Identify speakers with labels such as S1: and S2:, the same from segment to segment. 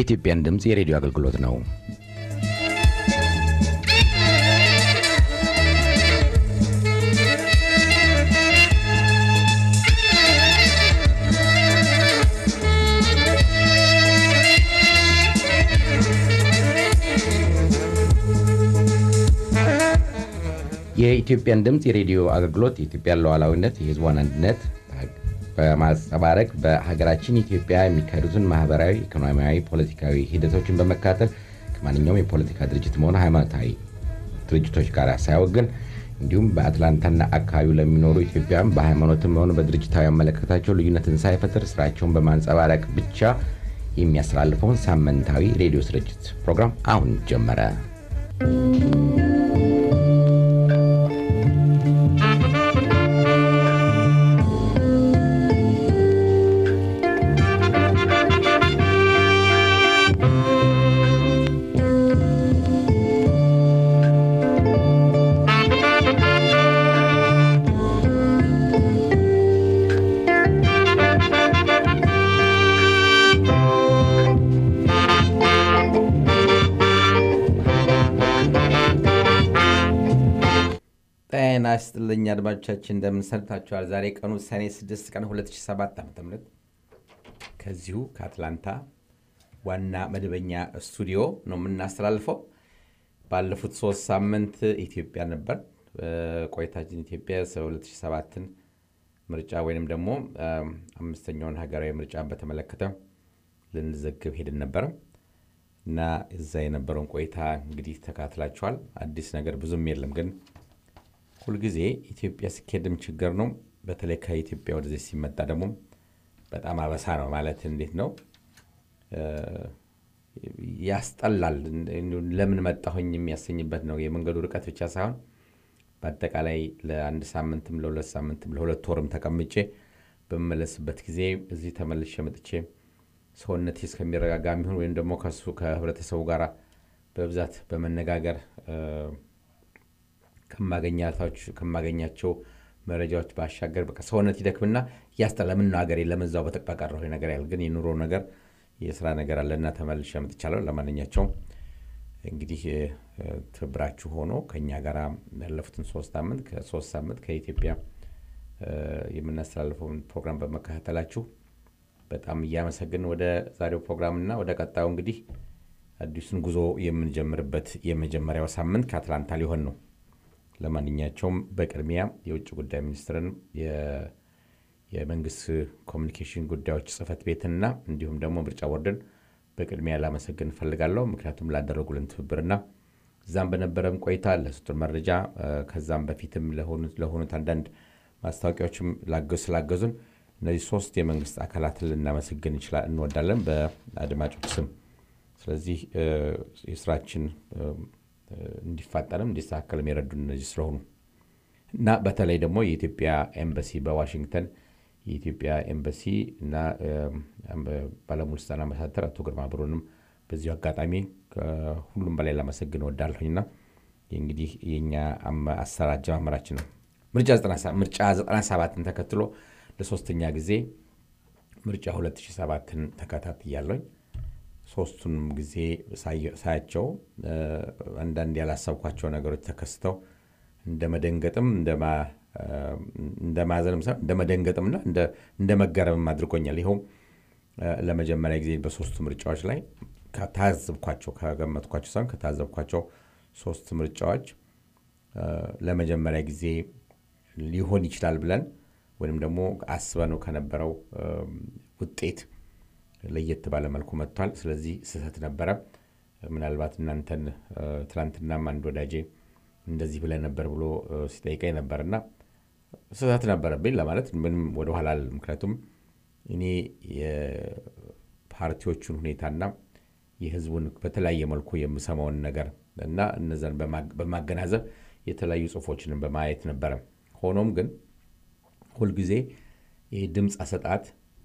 S1: የኢትዮጵያን ድምፅ የሬዲዮ አገልግሎት ነው። የኢትዮጵያን ድምፅ የሬዲዮ አገልግሎት የኢትዮጵያን ሉዓላዊነት፣ የሕዝቧን አንድነት በማንጸባረቅ በሀገራችን ኢትዮጵያ የሚካሄዱትን ማህበራዊ፣ ኢኮኖሚያዊ፣ ፖለቲካዊ ሂደቶችን በመካተል ከማንኛውም የፖለቲካ ድርጅት መሆነ ሃይማኖታዊ ድርጅቶች ጋር ሳያወግን እንዲሁም በአትላንታና አካባቢው ለሚኖሩ ኢትዮጵያውያን በሃይማኖትም ሆነ በድርጅታዊ አመለካከታቸው ልዩነትን ሳይፈጥር ስራቸውን በማንጸባረቅ ብቻ የሚያስተላልፈውን ሳምንታዊ ሬዲዮ ስርጭት ፕሮግራም አሁን ጀመረ።
S2: ጤና ይስጥልኝ አድማጮቻችን፣ እንደምን ሰንብታችኋል? ዛሬ ቀኑ ሰኔ 6 ቀን 2007 ዓ ም ከዚሁ ከአትላንታ ዋና መደበኛ ስቱዲዮ ነው የምናስተላልፈው። ባለፉት ሶስት ሳምንት ኢትዮጵያ ነበር ቆይታችን። ኢትዮጵያ 2007ን ምርጫ ወይንም ደግሞ አምስተኛውን ሀገራዊ ምርጫን በተመለከተ ልንዘግብ ሄድን ነበረ እና እዛ የነበረውን ቆይታ እንግዲህ ተካትላችኋል። አዲስ ነገር ብዙም የለም ግን ሁልጊዜ ኢትዮጵያ ሲኬድም ችግር ነው። በተለይ ከኢትዮጵያ ወደዚህ ሲመጣ ደግሞ በጣም አበሳ ነው። ማለት እንዴት ነው ያስጠላል። ለምን መጣሁኝ የሚያሰኝበት ነው። የመንገዱ ርቀት ብቻ ሳይሆን በአጠቃላይ ለአንድ ሳምንትም ለሁለት ሳምንትም ለሁለት ወርም ተቀምጬ በመመለስበት ጊዜ እዚህ ተመልሼ መጥቼ ሰውነቴ እስከሚረጋጋ የሚሆን ወይም ደግሞ ከሱ ከህብረተሰቡ ጋር በብዛት በመነጋገር ከማገኛቸው መረጃዎች ባሻገር በቃ ሰውነት ይደክምና እያስጠላ ምን ነው ሀገሬ ለመዛው በተቀረሁ ነገር ያህል ግን የኑሮ ነገር የስራ ነገር አለና ተመልሼ መጥቻለሁ። ለማንኛቸውም እንግዲህ ትብብራችሁ ሆኖ ከእኛ ጋር ያለፉትን ሶስት ሳምንት ከሶስት ሳምንት ከኢትዮጵያ የምናስተላልፈውን ፕሮግራም በመከታተላችሁ በጣም እያመሰግን ወደ ዛሬው ፕሮግራምና ወደ ቀጣዩ እንግዲህ አዲሱን ጉዞ የምንጀምርበት የመጀመሪያው ሳምንት ከአትላንታ ሊሆን ነው። ለማንኛቸውም በቅድሚያ የውጭ ጉዳይ ሚኒስትርን የመንግስት ኮሚኒኬሽን ጉዳዮች ጽህፈት ቤትንና እንዲሁም ደግሞ ምርጫ ቦርድን በቅድሚያ ላመሰግን እፈልጋለሁ። ምክንያቱም ላደረጉልን ትብብርና እዛም በነበረም ቆይታ ለሰጡን መረጃ ከዛም በፊትም ለሆኑት አንዳንድ ማስታወቂያዎችም ስላገዙን እነዚህ ሶስት የመንግስት አካላትን ልናመሰግን እንወዳለን በአድማጮች ስም። ስለዚህ የስራችን እንዲፋጠንም እንዲስተካከልም የረዱን እነዚህ ስለሆኑ እና በተለይ ደግሞ የኢትዮጵያ ኤምባሲ በዋሽንግተን የኢትዮጵያ ኤምባሲ እና ባለሙሉ ስልጣን አምባሳደር አቶ ግርማ ብሩንም በዚሁ አጋጣሚ ሁሉም በላይ ላመሰግን እወዳለሁኝና እንግዲህ የኛ አሰራር አጀማመራችን ነው። ምርጫ 97ን ተከትሎ ለሶስተኛ ጊዜ ምርጫ 2007ን ተከታትያለሁኝ። ሶስቱንም ጊዜ ሳያቸው አንዳንድ ያላሰብኳቸው ነገሮች ተከስተው እንደ መደንገጥም እንደ ማዘንም ሳይሆን እንደ መደንገጥምና እንደ መገረምም አድርጎኛል። ይኸውም ለመጀመሪያ ጊዜ በሶስቱ ምርጫዎች ላይ ከታዘብኳቸው ከገመትኳቸው ሳይሆን ከታዘብኳቸው ሶስት ምርጫዎች ለመጀመሪያ ጊዜ ሊሆን ይችላል ብለን ወይም ደግሞ አስበነው ከነበረው ውጤት ለየት ባለ መልኩ መጥቷል። ስለዚህ ስህተት ነበረ። ምናልባት እናንተን ትናንትናም አንድ ወዳጄ እንደዚህ ብለህ ነበር ብሎ ሲጠይቀኝ ነበርና ስህተት ነበረብኝ ለማለት ምንም ወደኋላ አለ። ምክንያቱም እኔ የፓርቲዎቹን ሁኔታና የህዝቡን በተለያየ መልኩ የምሰማውን ነገር እና እነዛን በማገናዘብ የተለያዩ ጽሁፎችንም በማየት ነበረ። ሆኖም ግን ሁልጊዜ ይህ ድምፅ አሰጣት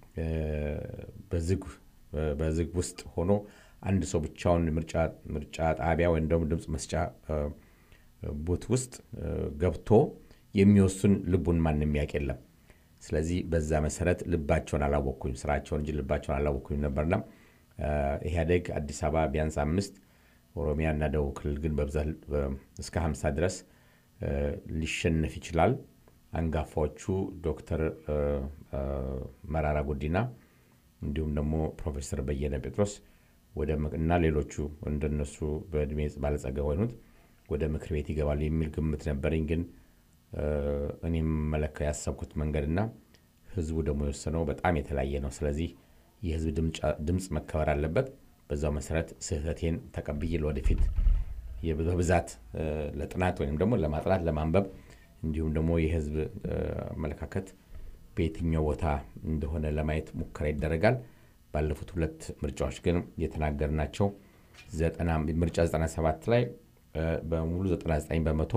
S2: በዝግ ውስጥ ሆኖ አንድ ሰው ብቻውን ምርጫ ጣቢያ ወይም ደግሞ ድምፅ መስጫ ቡት ውስጥ ገብቶ የሚወስን ልቡን ማንም ያውቅ የለም። ስለዚህ በዛ መሰረት ልባቸውን አላወቅኩኝ፣ ስራቸውን እንጂ ልባቸውን አላወቅኩኝ ነበርና ኢህአዴግ አዲስ አበባ ቢያንስ አምስት ኦሮሚያ እና ደቡብ ክልል ግን በብዛት እስከ 50 ድረስ ሊሸነፍ ይችላል። አንጋፋዎቹ ዶክተር መራራ ጉዲና እንዲሁም ደግሞ ፕሮፌሰር በየነ ጴጥሮስ እና ሌሎቹ እንደነሱ በእድሜ ባለጸጋ የሆኑት ወደ ምክር ቤት ይገባሉ የሚል ግምት ነበረኝ። ግን እኔም መለካ ያሰብኩት መንገድና ህዝቡ ደግሞ የወሰነው በጣም የተለያየ ነው። ስለዚህ የህዝብ ድምፅ መከበር አለበት። በዛው መሰረት ስህተቴን ተቀብዬ ለወደፊት በብዛት ለጥናት ወይም ደግሞ ለማጥናት ለማንበብ እንዲሁም ደግሞ የህዝብ አመለካከት በየትኛው ቦታ እንደሆነ ለማየት ሙከራ ይደረጋል። ባለፉት ሁለት ምርጫዎች ግን የተናገርናቸው ምርጫ 97 ላይ በሙሉ 99 በመቶ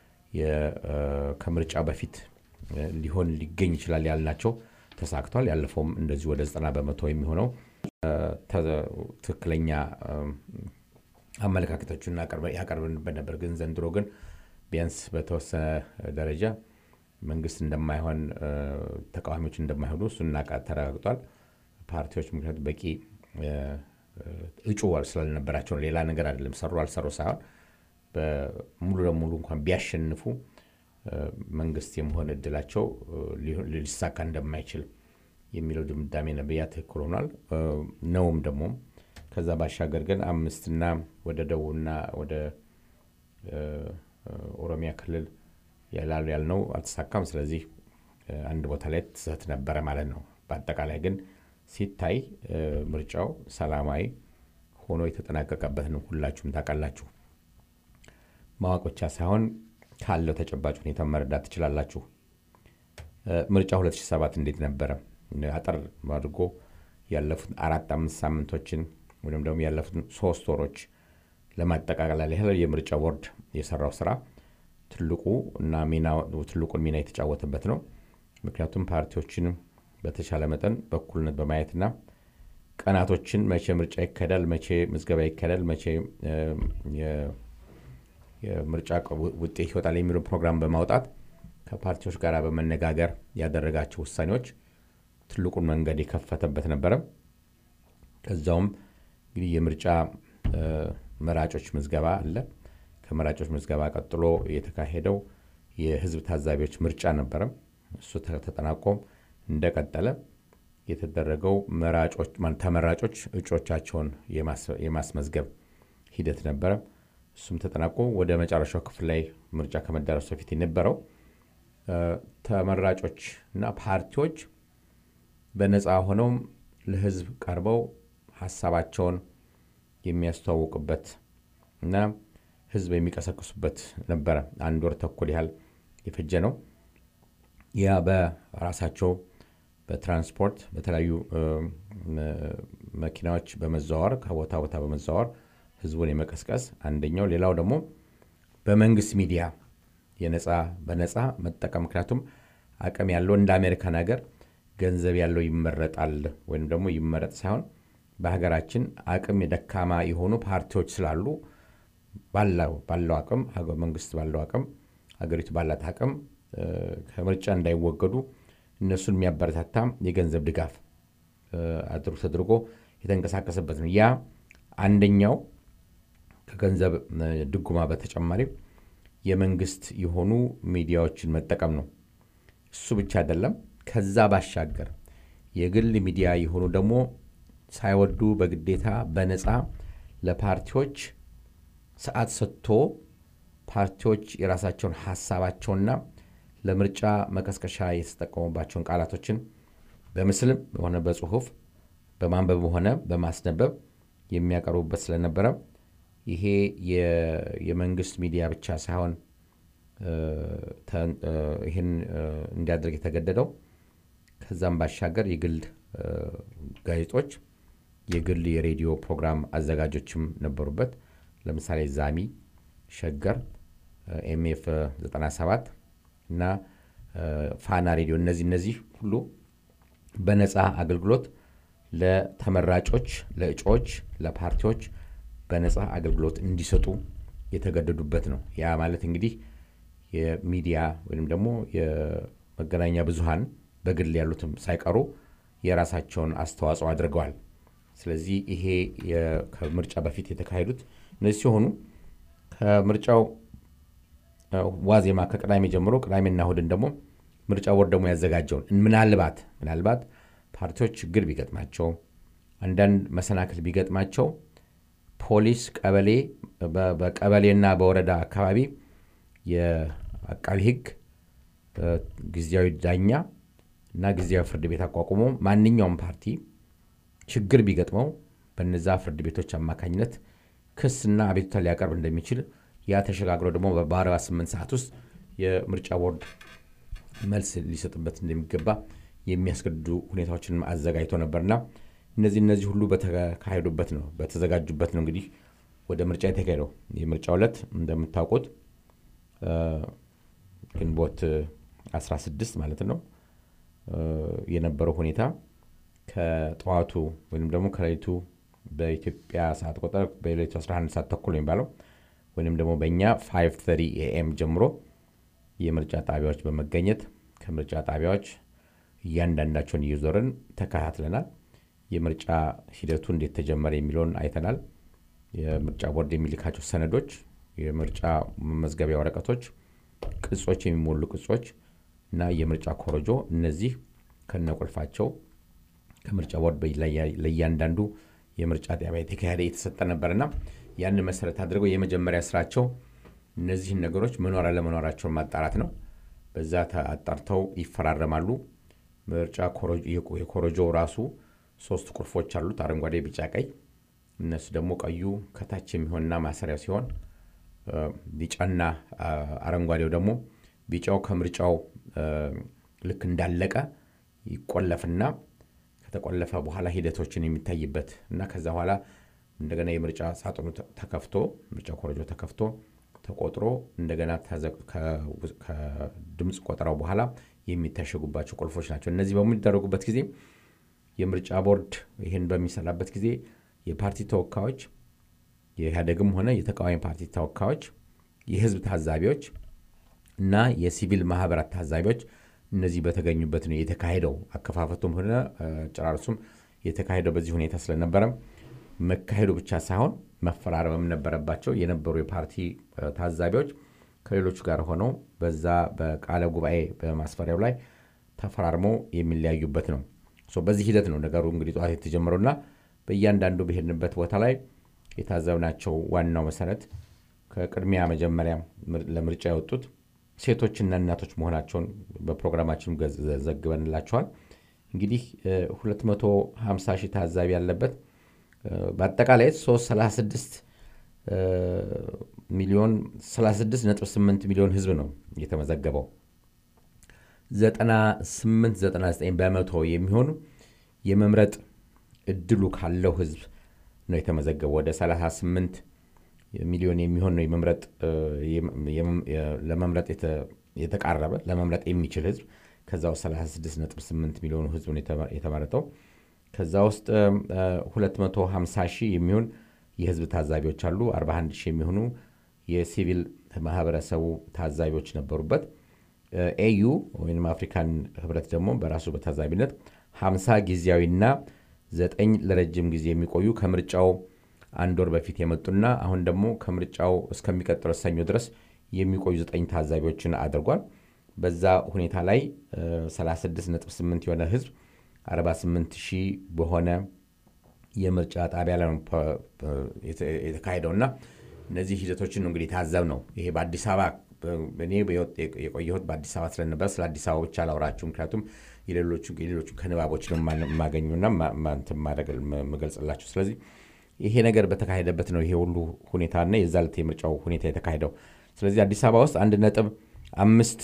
S2: ከምርጫ በፊት ሊሆን ሊገኝ ይችላል ያልናቸው ተሳክቷል። ያለፈውም እንደዚሁ ወደ 90 በመቶ የሚሆነው ትክክለኛ አመለካከቶችን ያቀርብንበት ነበር። ግን ዘንድሮ ግን ቢያንስ በተወሰነ ደረጃ መንግስት እንደማይሆን ተቃዋሚዎች እንደማይሆኑ እሱና ተረጋግጧል። ፓርቲዎች ምክንያቱ በቂ እጩ ስላልነበራቸው ሌላ ነገር አይደለም። ሰሩ አልሰሩ ሳይሆን ሙሉ ለሙሉ እንኳን ቢያሸንፉ መንግስት የመሆን እድላቸው ሊሳካ እንደማይችል የሚለው ድምዳሜ ነበር። ያ ትክክል ሆኗል ነውም ደግሞ ከዛ ባሻገር ግን አምስትና ወደ ደቡብና ወደ ኦሮሚያ ክልል ያላሉ ያልነው አልተሳካም። ስለዚህ አንድ ቦታ ላይ ትሰት ነበረ ማለት ነው። በአጠቃላይ ግን ሲታይ ምርጫው ሰላማዊ ሆኖ የተጠናቀቀበት ነው። ሁላችሁም ታውቃላችሁ። ማወቅ ብቻ ሳይሆን ካለው ተጨባጭ ሁኔታ መረዳት ትችላላችሁ። ምርጫ 2007 እንዴት ነበረ? አጠር አድርጎ ያለፉት አራት አምስት ሳምንቶችን ወይም ደግሞ ያለፉት ሶስት ወሮች ለማጠቃለል ያህል የምርጫ ቦርድ የሰራው ስራ ትልቁ እና ትልቁን ሚና የተጫወተበት ነው። ምክንያቱም ፓርቲዎችን በተቻለ መጠን በእኩልነት በማየትና ቀናቶችን መቼ ምርጫ ይካሄዳል፣ መቼ ምዝገባ ይካሄዳል፣ መቼ የምርጫ ውጤት ይወጣል የሚለው ፕሮግራም በማውጣት ከፓርቲዎች ጋር በመነጋገር ያደረጋቸው ውሳኔዎች ትልቁን መንገድ የከፈተበት ነበረ። ከዛውም እንግዲህ የምርጫ መራጮች ምዝገባ አለ። ከመራጮች ምዝገባ ቀጥሎ የተካሄደው የህዝብ ታዛቢዎች ምርጫ ነበረ። እሱ ተጠናቆ እንደቀጠለ የተደረገው ተመራጮች እጩዎቻቸውን የማስመዝገብ ሂደት ነበረ። እሱም ተጠናቆ ወደ መጨረሻው ክፍል ላይ ምርጫ ከመዳረሱ በፊት የነበረው ተመራጮች እና ፓርቲዎች በነፃ ሆነውም ለህዝብ ቀርበው ሀሳባቸውን የሚያስተዋውቁበት እና ህዝብ የሚቀሰቅሱበት ነበረ። አንድ ወር ተኩል ያህል የፈጀ ነው። ያ በራሳቸው በትራንስፖርት በተለያዩ መኪናዎች በመዘዋወር ከቦታ ቦታ በመዘዋወር ህዝቡን የመቀስቀስ አንደኛው። ሌላው ደግሞ በመንግስት ሚዲያ የነፃ በነፃ መጠቀም ምክንያቱም አቅም ያለው እንደ አሜሪካን ሀገር ገንዘብ ያለው ይመረጣል ወይም ደግሞ ይመረጥ ሳይሆን በሀገራችን አቅም የደካማ የሆኑ ፓርቲዎች ስላሉ ባለው አቅም መንግስት ባለው አቅም ሀገሪቱ ባላት አቅም ከምርጫ እንዳይወገዱ እነሱን የሚያበረታታ የገንዘብ ድጋፍ አድርጎ ተደርጎ የተንቀሳቀሰበት ነው። ያ አንደኛው ከገንዘብ ድጎማ በተጨማሪ የመንግስት የሆኑ ሚዲያዎችን መጠቀም ነው። እሱ ብቻ አይደለም። ከዛ ባሻገር የግል ሚዲያ የሆኑ ደግሞ ሳይወዱ በግዴታ በነፃ ለፓርቲዎች ሰዓት ሰጥቶ ፓርቲዎች የራሳቸውን ሀሳባቸውና ለምርጫ መቀስቀሻ የተጠቀሙባቸውን ቃላቶችን በምስልም ሆነ በጽሁፍ በማንበብ ሆነ በማስነበብ የሚያቀርቡበት ስለነበረ ይሄ የመንግስት ሚዲያ ብቻ ሳይሆን ይህን እንዲያደርግ የተገደደው ከዛም ባሻገር የግል ጋዜጦች፣ የግል የሬዲዮ ፕሮግራም አዘጋጆችም ነበሩበት። ለምሳሌ ዛሚ፣ ሸገር፣ ኤምኤፍ 97 እና ፋና ሬዲዮ እነዚህ እነዚህ ሁሉ በነፃ አገልግሎት ለተመራጮች፣ ለእጩዎች፣ ለፓርቲዎች በነፃ አገልግሎት እንዲሰጡ የተገደዱበት ነው። ያ ማለት እንግዲህ የሚዲያ ወይም ደግሞ የመገናኛ ብዙሃን በግል ያሉትም ሳይቀሩ የራሳቸውን አስተዋጽኦ አድርገዋል። ስለዚህ ይሄ ከምርጫ በፊት የተካሄዱት እነዚህ ሲሆኑ ከምርጫው ዋዜማ ከቅዳሜ ጀምሮ ቅዳሜና እሁድን ደግሞ ምርጫ ቦርድ ደግሞ ያዘጋጀውን ምናልባት ምናልባት ፓርቲዎች ችግር ቢገጥማቸው አንዳንድ መሰናክል ቢገጥማቸው ፖሊስ ቀበሌ በቀበሌና በወረዳ አካባቢ የአቃቢ ሕግ ጊዜያዊ ዳኛ እና ጊዜያዊ ፍርድ ቤት አቋቁሞ ማንኛውም ፓርቲ ችግር ቢገጥመው በነዛ ፍርድ ቤቶች አማካኝነት ክስና አቤቱታ ሊያቀርብ እንደሚችል ያ ተሸጋግሮ ደግሞ በ48 ሰዓት ውስጥ የምርጫ ቦርድ መልስ ሊሰጥበት እንደሚገባ የሚያስገድዱ ሁኔታዎችን አዘጋጅቶ ነበርና እነዚህ እነዚህ ሁሉ በተካሄዱበት ነው በተዘጋጁበት ነው እንግዲህ ወደ ምርጫ የተካሄደው። የምርጫ ዕለት እንደምታውቁት ግንቦት 16 ማለት ነው የነበረው ሁኔታ ከጠዋቱ ወይም ደግሞ ከሌሊቱ በኢትዮጵያ ሰዓት ቆጠር በሌሊቱ 11 ሰዓት ተኩል የሚባለው ወይም ደግሞ በእኛ 5:30 ኤኤም ጀምሮ የምርጫ ጣቢያዎች በመገኘት ከምርጫ ጣቢያዎች እያንዳንዳቸውን እየዞርን ተከታትለናል። የምርጫ ሂደቱ እንዴት ተጀመረ የሚለውን አይተናል። የምርጫ ቦርድ የሚልካቸው ሰነዶች፣ የምርጫ መመዝገቢያ ወረቀቶች፣ ቅጾች፣ የሚሞሉ ቅጾች እና የምርጫ ኮረጆ እነዚህ ከነቁልፋቸው ከምርጫ ቦርድ ለእያንዳንዱ የምርጫ ጣቢያ የተካሄደ የተሰጠ ነበርና ያንን መሰረት አድርገው የመጀመሪያ ስራቸው እነዚህን ነገሮች መኖር አለመኖራቸውን ማጣራት ነው። በዛ አጣርተው ይፈራረማሉ። ምርጫ የኮረጆ ራሱ ሶስት ቁልፎች አሉት፣ አረንጓዴ፣ ቢጫ፣ ቀይ። እነሱ ደግሞ ቀዩ ከታች የሚሆንና ማሰሪያው ሲሆን ቢጫና አረንጓዴው ደግሞ ቢጫው ከምርጫው ልክ እንዳለቀ ይቆለፍና ከተቆለፈ በኋላ ሂደቶችን የሚታይበት እና ከዛ በኋላ እንደገና የምርጫ ሳጥኑ ተከፍቶ ምርጫ ኮረጆ ተከፍቶ ተቆጥሮ እንደገና ከድምፅ ቆጠራው በኋላ የሚታሸጉባቸው ቁልፎች ናቸው። እነዚህ በሚደረጉበት ጊዜ የምርጫ ቦርድ ይህን በሚሰራበት ጊዜ የፓርቲ ተወካዮች የኢህአዴግም ሆነ የተቃዋሚ ፓርቲ ተወካዮች፣ የህዝብ ታዛቢዎች እና የሲቪል ማህበራት ታዛቢዎች እነዚህ በተገኙበት ነው የተካሄደው። አከፋፈቱም ሆነ ጨራርሱም የተካሄደው በዚህ ሁኔታ ስለነበረ መካሄዱ ብቻ ሳይሆን መፈራረምም ነበረባቸው። የነበሩ የፓርቲ ታዛቢዎች ከሌሎቹ ጋር ሆነው በዛ በቃለ ጉባኤ በማስፈሪያው ላይ ተፈራርመው የሚለያዩበት ነው። በዚህ ሂደት ነው ነገሩ እንግዲህ ጠዋት የተጀመረውና በእያንዳንዱ በሄድንበት ቦታ ላይ የታዘብናቸው ዋናው መሰረት ከቅድሚያ መጀመሪያ ለምርጫ የወጡት ሴቶችና እናቶች መሆናቸውን በፕሮግራማችን ዘግበንላቸዋል። እንግዲህ 250 ሺህ ታዛቢ ያለበት በአጠቃላይ 336 ሚሊዮን 36.8 ሚሊዮን ህዝብ ነው የተመዘገበው። 9899 በመቶ የሚሆኑ የመምረጥ እድሉ ካለው ህዝብ ነው የተመዘገበው። ወደ 38 ሚሊዮን የሚሆን ነው የመምረጥ ለመምረጥ የተቃረበ ለመምረጥ የሚችል ህዝብ ከዛ ውስጥ 36.8 ሚሊዮኑ ህዝብ ነው የተመረጠው። ከዛ ውስጥ 250 ሺህ የሚሆን የህዝብ ታዛቢዎች አሉ። 41 ሺህ የሚሆኑ የሲቪል ማህበረሰቡ ታዛቢዎች ነበሩበት። ኤዩ ወይም አፍሪካን ህብረት ደግሞ በራሱ በታዛቢነት 50 ጊዜያዊና ዘጠኝ ለረጅም ጊዜ የሚቆዩ ከምርጫው አንድ ወር በፊት የመጡና አሁን ደግሞ ከምርጫው እስከሚቀጥለው ሰኞ ድረስ የሚቆዩ ዘጠኝ ታዛቢዎችን አድርጓል። በዛ ሁኔታ ላይ 36.8 የሆነ ህዝብ 48 ሺህ በሆነ የምርጫ ጣቢያ ላይ ነው የተካሄደውና እነዚህ ሂደቶችን ነው እንግዲህ ታዘብ ነው። ይሄ በአዲስ አበባ እኔ የቆየሁት በአዲስ አበባ ስለነበር ስለ አዲስ አበባ ብቻ አላወራችሁ፣ ምክንያቱም የሌሎቹ ከንባቦች ነው የማገኙና የምገልጽላችሁ። ስለዚህ ይሄ ነገር በተካሄደበት ነው ይሄ ሁሉ ሁኔታና የዛ ዕለት የምርጫው ሁኔታ የተካሄደው። ስለዚህ አዲስ አበባ ውስጥ አንድ ነጥብ አምስት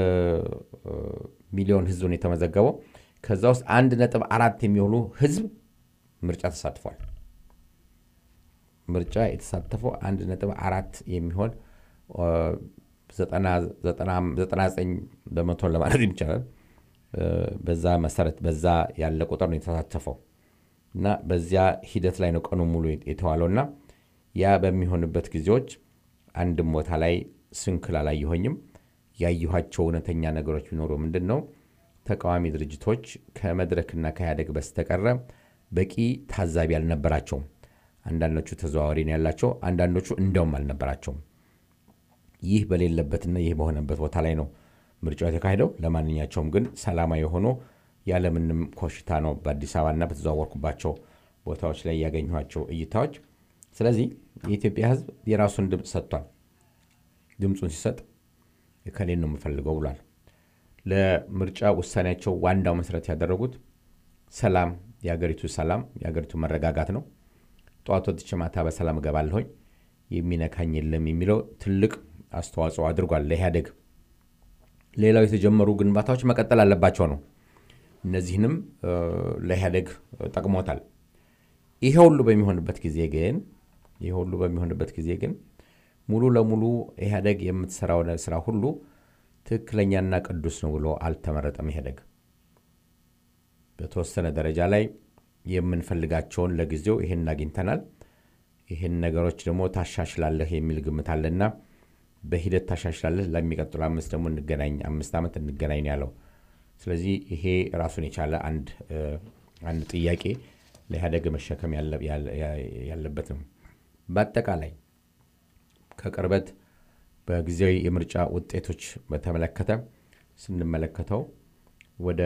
S2: ሚሊዮን ህዝብ ነው የተመዘገበው። ከዛ ውስጥ አንድ ነጥብ አራት የሚሆኑ ህዝብ ምርጫ ተሳትፏል። ምርጫ የተሳተፈው አንድ ነጥብ አራት የሚሆን 99 በመቶን ለማለት ይቻላል። በዛ መሰረት በዛ ያለ ቁጥር ነው የተሳተፈው እና በዚያ ሂደት ላይ ነው ቀኑ ሙሉ የተዋለውና ያ በሚሆንበት ጊዜዎች አንድም ቦታ ላይ ስንክል አላየሆኝም። ያየኋቸው እውነተኛ ነገሮች ቢኖሩ ምንድን ነው ተቃዋሚ ድርጅቶች ከመድረክና ከኢህአዴግ በስተቀረ በቂ ታዛቢ አልነበራቸውም። አንዳንዶቹ ተዘዋዋሪ ነው ያላቸው፣ አንዳንዶቹ እንደውም አልነበራቸውም። ይህ በሌለበትና ይህ በሆነበት ቦታ ላይ ነው ምርጫው የተካሄደው። ለማንኛቸውም ግን ሰላማዊ ሆኖ ያለምንም ኮሽታ ነው በአዲስ አበባና በተዘዋወርኩባቸው ቦታዎች ላይ ያገኟቸው እይታዎች። ስለዚህ የኢትዮጵያ ሕዝብ የራሱን ድምፅ ሰጥቷል። ድምፁን ሲሰጥ እከሌን ነው የምፈልገው ብሏል። ለምርጫ ውሳኔያቸው ዋናው መሰረት ያደረጉት ሰላም፣ የሀገሪቱ ሰላም፣ የሀገሪቱ መረጋጋት ነው። ጠዋት ወጥቼ ማታ በሰላም እገባለሁኝ የሚነካኝ የለም የሚለው ትልቅ አስተዋጽኦ አድርጓል ለኢህአዴግ። ሌላው የተጀመሩ ግንባታዎች መቀጠል አለባቸው ነው። እነዚህንም ለኢህአዴግ ጠቅሞታል። ይሄ ሁሉ በሚሆንበት ጊዜ ግን ይሄ ሁሉ በሚሆንበት ጊዜ ግን ሙሉ ለሙሉ ኢህአዴግ የምትሰራው ስራ ሁሉ ትክክለኛና ቅዱስ ነው ብሎ አልተመረጠም። ኢህአዴግ በተወሰነ ደረጃ ላይ የምንፈልጋቸውን ለጊዜው ይህን አግኝተናል፣ ይህን ነገሮች ደግሞ ታሻሽላለህ የሚል ግምት አለና በሂደት ታሻሽላለህ፣ ለሚቀጥሉ አምስት ደግሞ እንገናኝ፣ አምስት ዓመት እንገናኝ ነው ያለው። ስለዚህ ይሄ ራሱን የቻለ አንድ አንድ ጥያቄ ለኢህአዴግ መሸከም ያለበት ነው። በአጠቃላይ ከቅርበት በጊዜያዊ የምርጫ ውጤቶች በተመለከተ ስንመለከተው ወደ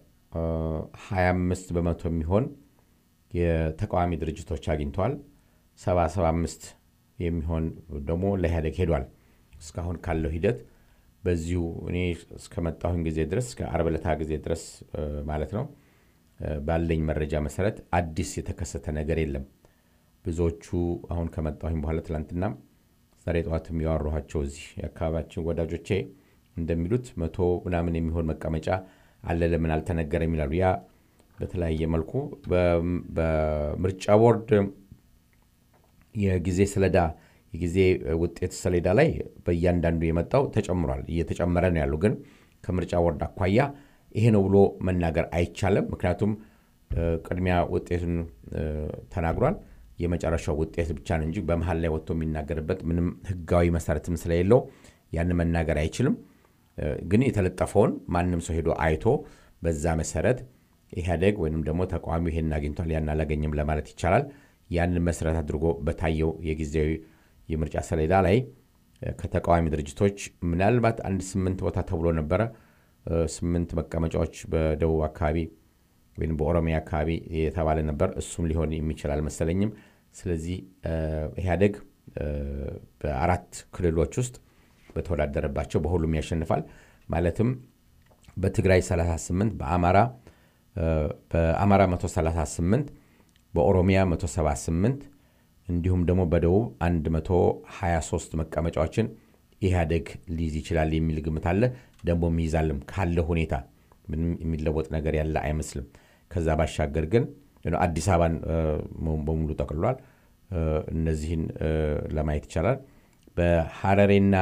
S2: 25 በመቶ የሚሆን የተቃዋሚ ድርጅቶች አግኝተዋል። 775 የሚሆን ደግሞ ለኢህአዴግ ሄዷል። እስካሁን ካለው ሂደት በዚሁ እኔ እስከመጣሁኝ ጊዜ ድረስ እስከ ዓርብ ዕለት ጊዜ ድረስ ማለት ነው ባለኝ መረጃ መሰረት አዲስ የተከሰተ ነገር የለም። ብዙዎቹ አሁን ከመጣሁኝ በኋላ ትላንትና ዛሬ ጠዋት የሚያወራኋቸው እዚህ የአካባቢያችን ወዳጆቼ እንደሚሉት መቶ ምናምን የሚሆን መቀመጫ አለ ለምን አልተነገረም ይላሉ። ያ በተለያየ መልኩ በምርጫ ቦርድ የጊዜ ሰሌዳ የጊዜ ውጤት ሰሌዳ ላይ በእያንዳንዱ የመጣው ተጨምሯል፣ እየተጨመረ ነው ያሉ። ግን ከምርጫ ቦርድ አኳያ ይሄ ነው ብሎ መናገር አይቻልም። ምክንያቱም ቅድሚያ ውጤቱን ተናግሯል። የመጨረሻው ውጤት ብቻ ነው እንጂ በመሀል ላይ ወጥቶ የሚናገርበት ምንም ሕጋዊ መሰረትም ስለሌለው ያን መናገር አይችልም። ግን የተለጠፈውን ማንም ሰው ሄዶ አይቶ በዛ መሰረት ኢህአዴግ ወይም ደግሞ ተቃዋሚው ይሄን አግኝቷል ያን አላገኝም ለማለት ይቻላል። ያንን መሰረት አድርጎ በታየው የጊዜያዊ የምርጫ ሰሌዳ ላይ ከተቃዋሚ ድርጅቶች ምናልባት አንድ ስምንት ቦታ ተብሎ ነበረ። ስምንት መቀመጫዎች በደቡብ አካባቢ ወይም በኦሮሚያ አካባቢ የተባለ ነበር። እሱም ሊሆን የሚችል አልመሰለኝም። ስለዚህ ኢህአዴግ በአራት ክልሎች ውስጥ በተወዳደረባቸው በሁሉም ያሸንፋል። ማለትም በትግራይ 38፣ በአማራ በአማራ 138፣ በኦሮሚያ 178 እንዲሁም ደግሞ በደቡብ 123 መቀመጫዎችን ኢህአዴግ ሊይዝ ይችላል የሚል ግምት አለ። ደግሞ ይይዛልም ካለ ሁኔታ ምንም የሚለወጥ ነገር ያለ አይመስልም። ከዛ ባሻገር ግን አዲስ አበባን በሙሉ ጠቅልሏል። እነዚህን ለማየት ይቻላል። በሐረሬና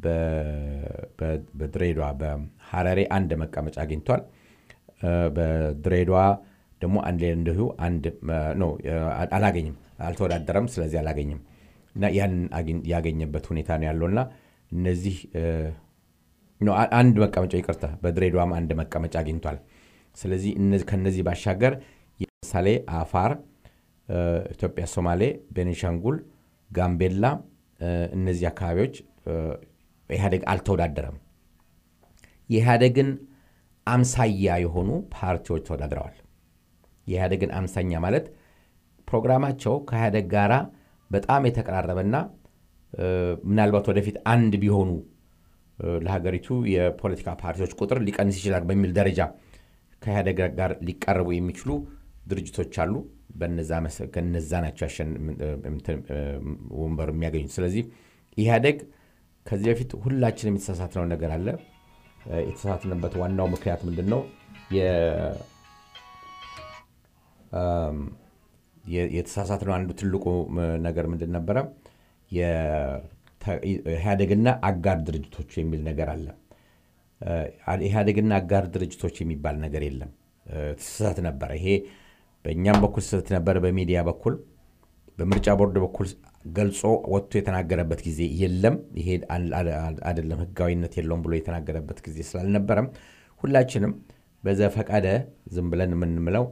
S2: በድሬዳዋ በሐረሬ አንድ መቀመጫ አግኝቷል። በድሬዳዋ ደግሞ አንድ እንዲሁ አንድ ነው አላገኝም፣ አልተወዳደረም። ስለዚህ አላገኝም እና ያንን ያገኘበት ሁኔታ ነው ያለውና እነዚህ አንድ መቀመጫ ይቅርታ፣ በድሬዳዋም አንድ መቀመጫ አግኝቷል። ስለዚህ ከነዚህ ባሻገር ለምሳሌ አፋር፣ ኢትዮጵያ፣ ሶማሌ፣ ቤኒሻንጉል፣ ጋምቤላ እነዚህ አካባቢዎች ኢህአዴግ አልተወዳደረም። የኢህአዴግን አምሳያ የሆኑ ፓርቲዎች ተወዳድረዋል። የኢህአዴግን አምሳኛ ማለት ፕሮግራማቸው ከኢህአዴግ ጋራ በጣም የተቀራረበና ምናልባት ወደፊት አንድ ቢሆኑ ለሀገሪቱ የፖለቲካ ፓርቲዎች ቁጥር ሊቀንስ ይችላል በሚል ደረጃ ከኢህአዴግ ጋር ሊቀረቡ የሚችሉ ድርጅቶች አሉ። ከነዛ ናቸው ወንበር የሚያገኙት። ስለዚህ ኢህአዴግ ከዚህ በፊት ሁላችንም የተሳሳትነው ነገር አለ። የተሳሳትንበት ዋናው ምክንያት ምንድን ነው? የተሳሳትነው አንዱ ትልቁ ነገር ምንድን ነበረ? ኢህአዴግና አጋር ድርጅቶች የሚል ነገር አለ። ኢህአዴግና አጋር ድርጅቶች የሚባል ነገር የለም። ስህተት ነበረ። ይሄ በእኛም በኩል ስህተት ነበረ። በሚዲያ በኩል በምርጫ ቦርድ በኩል ገልጾ ወጥቶ የተናገረበት ጊዜ የለም። ይሄ አይደለም ህጋዊነት የለውም ብሎ የተናገረበት ጊዜ ስላልነበረም ሁላችንም በዘፈቀደ ዝም ብለን የምንምለው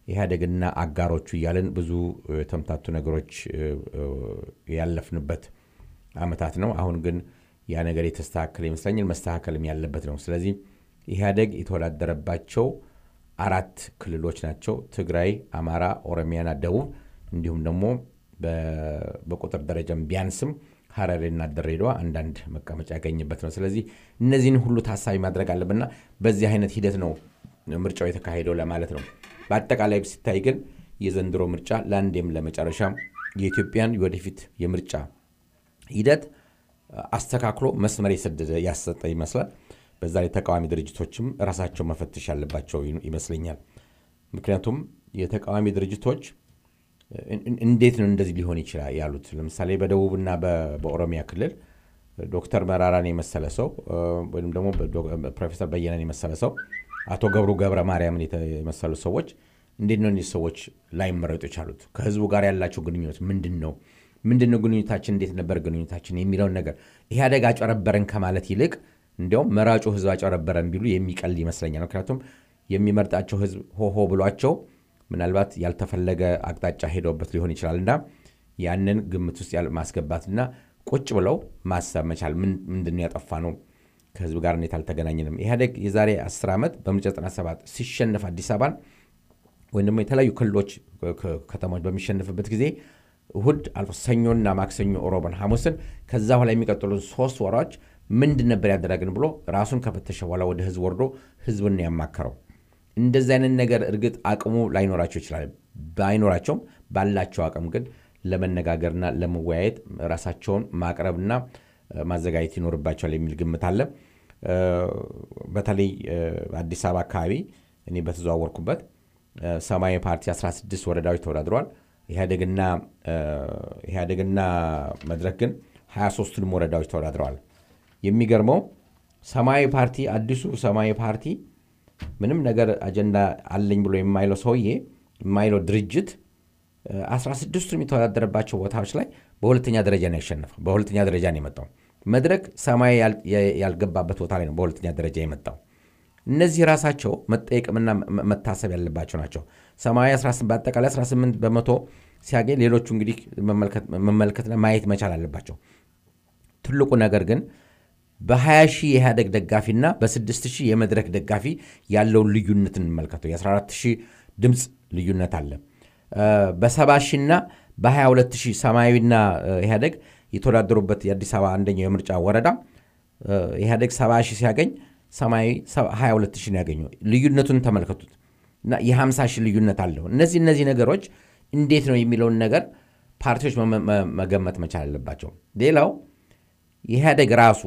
S2: ኢህአዴግና አጋሮቹ እያለን ብዙ የተምታቱ ነገሮች ያለፍንበት አመታት ነው። አሁን ግን ያ ነገር የተስተካከለ ይመስለኛል። መስተካከልም ያለበት ነው። ስለዚህ ኢህአዴግ የተወዳደረባቸው አራት ክልሎች ናቸው። ትግራይ፣ አማራ፣ ኦሮሚያና ደቡብ እንዲሁም ደግሞ በቁጥር ደረጃም ቢያንስም ሀረሪና ድሬዳዋ አንዳንድ መቀመጫ ያገኝበት ነው። ስለዚህ እነዚህን ሁሉ ታሳቢ ማድረግ አለብንና በዚህ አይነት ሂደት ነው ምርጫው የተካሄደው ለማለት ነው። በአጠቃላይ ሲታይ ግን የዘንድሮ ምርጫ ለአንዴም ለመጨረሻ የኢትዮጵያን የወደፊት የምርጫ ሂደት አስተካክሎ መስመር የሰደደ ያሰጠ ይመስላል። በዛ ላይ ተቃዋሚ ድርጅቶችም ራሳቸው መፈተሽ ያለባቸው ይመስለኛል። ምክንያቱም የተቃዋሚ ድርጅቶች እንዴት ነው እንደዚህ ሊሆን ይችላል ያሉት። ለምሳሌ በደቡብና በኦሮሚያ ክልል ዶክተር መራራን የመሰለ ሰው ወይም ደግሞ ፕሮፌሰር በየነን የመሰለ ሰው አቶ ገብሩ ገብረ ማርያምን የመሰሉ ሰዎች እንዴት ነው እነዚህ ሰዎች ላይመረጡ የቻሉት? ከህዝቡ ጋር ያላቸው ግንኙነት ምንድን ነው? ምንድን ነው ግንኙነታችን? እንዴት ነበር ግንኙነታችን የሚለውን ነገር ኢህአዴግ አጨረበረን ከማለት ይልቅ እንዲያውም መራጩ ህዝብ አጨረበረን ቢሉ የሚቀል ይመስለኛል። ምክንያቱም የሚመርጣቸው ህዝብ ሆሆ ብሏቸው ምናልባት ያልተፈለገ አቅጣጫ ሄደውበት ሊሆን ይችላል እና ያንን ግምት ውስጥ ማስገባትና ቁጭ ብለው ማሰብ መቻል ምንድን ነው ያጠፋ ነው ከህዝብ ጋር እንዴት አልተገናኘንም? ኢህአዴግ የዛሬ 10 ዓመት በምርጫ 97 ሲሸንፍ አዲስ አበባን ወይም ደግሞ የተለያዩ ክልሎች ከተሞች በሚሸንፍበት ጊዜ እሁድ አልፎ ሰኞና ማክሰኞ፣ ሮብን፣ ሐሙስን ከዛ በኋላ የሚቀጥሉ ሶስት ወራዎች ምንድን ነበር ያደረግን ብሎ ራሱን ከፈተሸ በኋላ ወደ ህዝብ ወርዶ ህዝብን ያማከረው። እንደዚህ አይነት ነገር እርግጥ አቅሙ ላይኖራቸው ይችላል። ባይኖራቸውም ባላቸው አቅም ግን ለመነጋገርና ለመወያየት ራሳቸውን ማቅረብና ማዘጋጀት ይኖርባቸዋል የሚል ግምት አለ። በተለይ አዲስ አበባ አካባቢ እኔ በተዘዋወርኩበት ሰማያዊ ፓርቲ 16 ወረዳዎች ተወዳድረዋል። ኢህአዴግና መድረክ ግን 23ቱንም ወረዳዎች ተወዳድረዋል። የሚገርመው ሰማያዊ ፓርቲ አዲሱ ሰማያዊ ፓርቲ ምንም ነገር አጀንዳ አለኝ ብሎ የማይለው ሰውዬ የማይለው ድርጅት 16ቱም የተወዳደረባቸው ቦታዎች ላይ በሁለተኛ ደረጃ ነው ያሸነፈው። በሁለተኛ ደረጃ ነው የመጣው። መድረክ ሰማያዊ ያልገባበት ቦታ ላይ ነው በሁለተኛ ደረጃ የመጣው። እነዚህ ራሳቸው መጠየቅምና መታሰብ ያለባቸው ናቸው። ሰማያዊ በአጠቃላይ 18 በመቶ ሲያገኝ ሌሎቹ እንግዲህ መመልከትና ማየት መቻል አለባቸው። ትልቁ ነገር ግን በ20 ሺህ የኢህአደግ ደጋፊና በ6 ሺህ የመድረክ ደጋፊ ያለውን ልዩነት እንመልከተው። የ14 ሺህ ድምፅ ልዩነት አለ። በ70 ሺና በ22 ሺህ ሰማያዊና ኢህአደግ የተወዳደሩበት የአዲስ አበባ አንደኛው የምርጫ ወረዳ ኢህአደግ 70 ሺህ ሲያገኝ ሰማያዊ 22 ሺህ ነው ያገኘው። ልዩነቱን ተመልከቱት እና የ50 ሺህ ልዩነት አለው። እነዚህ እነዚህ ነገሮች እንዴት ነው የሚለውን ነገር ፓርቲዎች መገመት መቻል አለባቸው። ሌላው ኢህአደግ ራሱ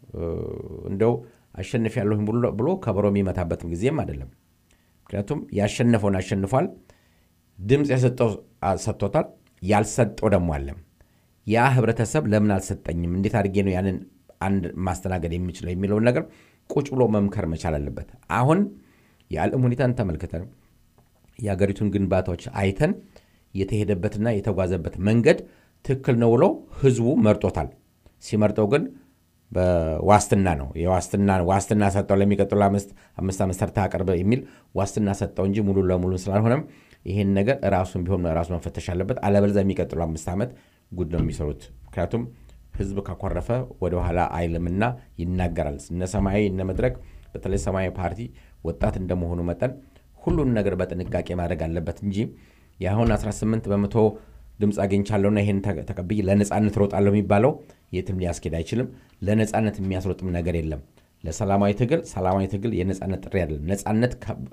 S2: እንደው አሸንፍ ያለሁ ብሎ ከበሮ የሚመታበትም ጊዜም አይደለም። ምክንያቱም ያሸነፈውን አሸንፏል። ድምፅ የሰጠው ሰጥቶታል። ያልሰጠው ደግሞ አለም። ያ ህብረተሰብ ለምን አልሰጠኝም፣ እንዴት አድርጌ ነው ያንን አንድ ማስተናገድ የሚችለው የሚለውን ነገር ቁጭ ብሎ መምከር መቻል አለበት። አሁን የዓለም ሁኔታን ተመልክተን የአገሪቱን ግንባታዎች አይተን የተሄደበትና የተጓዘበት መንገድ ትክክል ነው ብሎ ህዝቡ መርጦታል። ሲመርጠው ግን በዋስትና ነው የዋስትና ዋስትና ሰጠው ለሚቀጥሉ አምስት ዓመት ሰርተህ አቅርብ የሚል ዋስትና ሰጠው እንጂ ሙሉ ለሙሉ ስላልሆነም ይህን ነገር ራሱን ቢሆን ራሱ መፈተሽ አለበት። አለበለዚያ የሚቀጥሉ አምስት ዓመት ጉድ ነው የሚሰሩት። ምክንያቱም ህዝብ ካኮረፈ ወደኋላ አይልምና ይናገራል። እነ ሰማያዊ እነ መድረክ በተለይ ሰማያዊ ፓርቲ ወጣት እንደመሆኑ መጠን ሁሉን ነገር በጥንቃቄ ማድረግ አለበት እንጂ የአሁን 18 በመቶ ድምፅ አግኝቻለሁና ይህን ተቀብዬ ለነፃነት ሮጣለሁ የሚባለው የትም ሊያስኬድ አይችልም። ለነፃነት የሚያስሮጥም ነገር የለም። ለሰላማዊ ትግል ሰላማዊ ትግል የነፃነት ጥሪ አይደለም። ነፃነት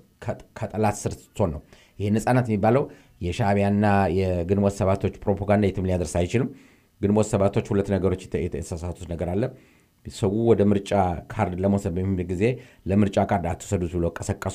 S2: ከጠላት ስር ስትሆን ነው። ይሄ ነፃነት የሚባለው የሻዕቢያና የግንቦት ሰባቶች ፕሮፓጋንዳ የትም ሊያደርስ አይችልም። ግንቦት ሰባቶች ሁለት ነገሮች የተሳሳቱት ነገር አለ። ሰው ወደ ምርጫ ካርድ ለመውሰድ በሚል ጊዜ ለምርጫ ካርድ አትውሰዱት ብለው ቀሰቀሱ።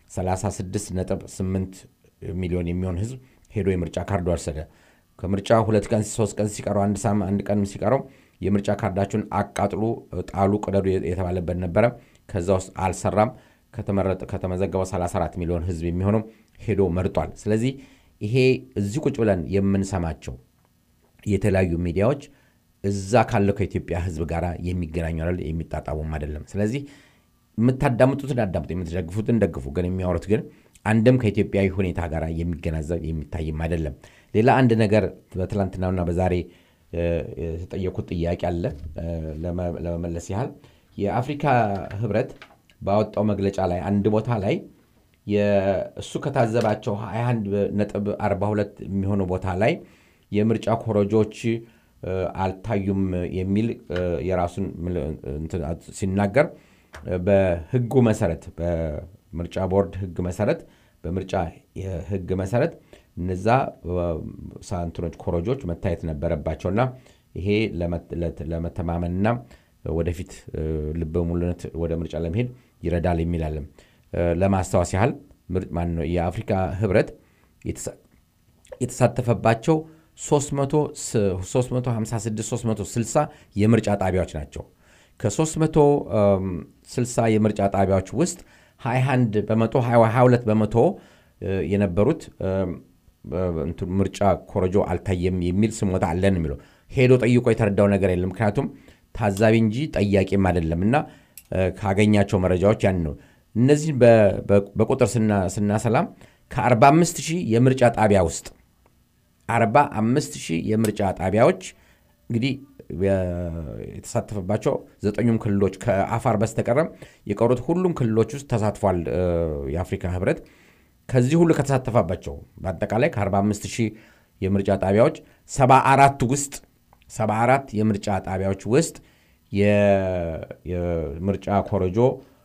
S2: 36.8 ሚሊዮን የሚሆን ህዝብ ሄዶ የምርጫ ካርድ ወሰደ። ከምርጫ ሁለት ቀን ሶስት ቀን ሲቀረው አንድ ቀን ሲቀረው የምርጫ ካርዳችሁን አቃጥሉ፣ ጣሉ፣ ቅደዱ የተባለበት ነበረ። ከዛ ውስጥ አልሰራም። ከተመዘገበው 34 ሚሊዮን ህዝብ የሚሆነው ሄዶ መርጧል። ስለዚህ ይሄ እዚህ ቁጭ ብለን የምንሰማቸው የተለያዩ ሚዲያዎች እዛ ካለው ከኢትዮጵያ ህዝብ ጋር የሚገናኙ አይደል፣ የሚጣጣሙም አይደለም። ስለዚህ የምታዳምጡትን አዳምጡ፣ የምትደግፉትን ደግፉ። ግን የሚያወሩት ግን አንድም ከኢትዮጵያዊ ሁኔታ ጋር የሚገናዘብ የሚታይም አይደለም። ሌላ አንድ ነገር በትላንትናና በዛሬ የተጠየኩት ጥያቄ አለ ለመመለስ ያህል የአፍሪካ ህብረት ባወጣው መግለጫ ላይ አንድ ቦታ ላይ እሱ ከታዘባቸው 21.42 የሚሆኑ ቦታ ላይ የምርጫ ኮረጆች አልታዩም የሚል የራሱን ሲናገር በህጉ መሰረት በምርጫ ቦርድ ህግ መሰረት በምርጫ ህግ መሰረት እነዛ ሳንትኖች ኮረጆች መታየት ነበረባቸውና ይሄ ለመተማመንና ወደፊት ልበ ሙሉነት ወደ ምርጫ ለመሄድ ይረዳል የሚላለም ለማስታወስ ያህል የአፍሪካ ህብረት የተሳተፈባቸው 356 የምርጫ ጣቢያዎች ናቸው። ከ360 የምርጫ ጣቢያዎች ውስጥ 21 በመቶ 22 በመቶ የነበሩት ምርጫ ኮረጆ አልታየም የሚል ስሞታ አለን የሚለው ሄዶ ጠይቆ የተረዳው ነገር የለም። ምክንያቱም ታዛቢ እንጂ ጠያቂም አይደለም እና ካገኛቸው መረጃዎች ያን ነው። እነዚህ በቁጥር ስናሰላም ከ45 ሺህ የምርጫ ጣቢያ ውስጥ 45 ሺህ የምርጫ ጣቢያዎች እንግዲህ የተሳተፈባቸው ዘጠኙም ክልሎች ከአፋር በስተቀረም የቀሩት ሁሉም ክልሎች ውስጥ ተሳትፏል የአፍሪካ ህብረት። ከዚህ ሁሉ ከተሳተፈባቸው በአጠቃላይ ከ45 ሺህ የምርጫ ጣቢያዎች 74 ውስጥ 74 የምርጫ ጣቢያዎች ውስጥ የምርጫ ኮረጆ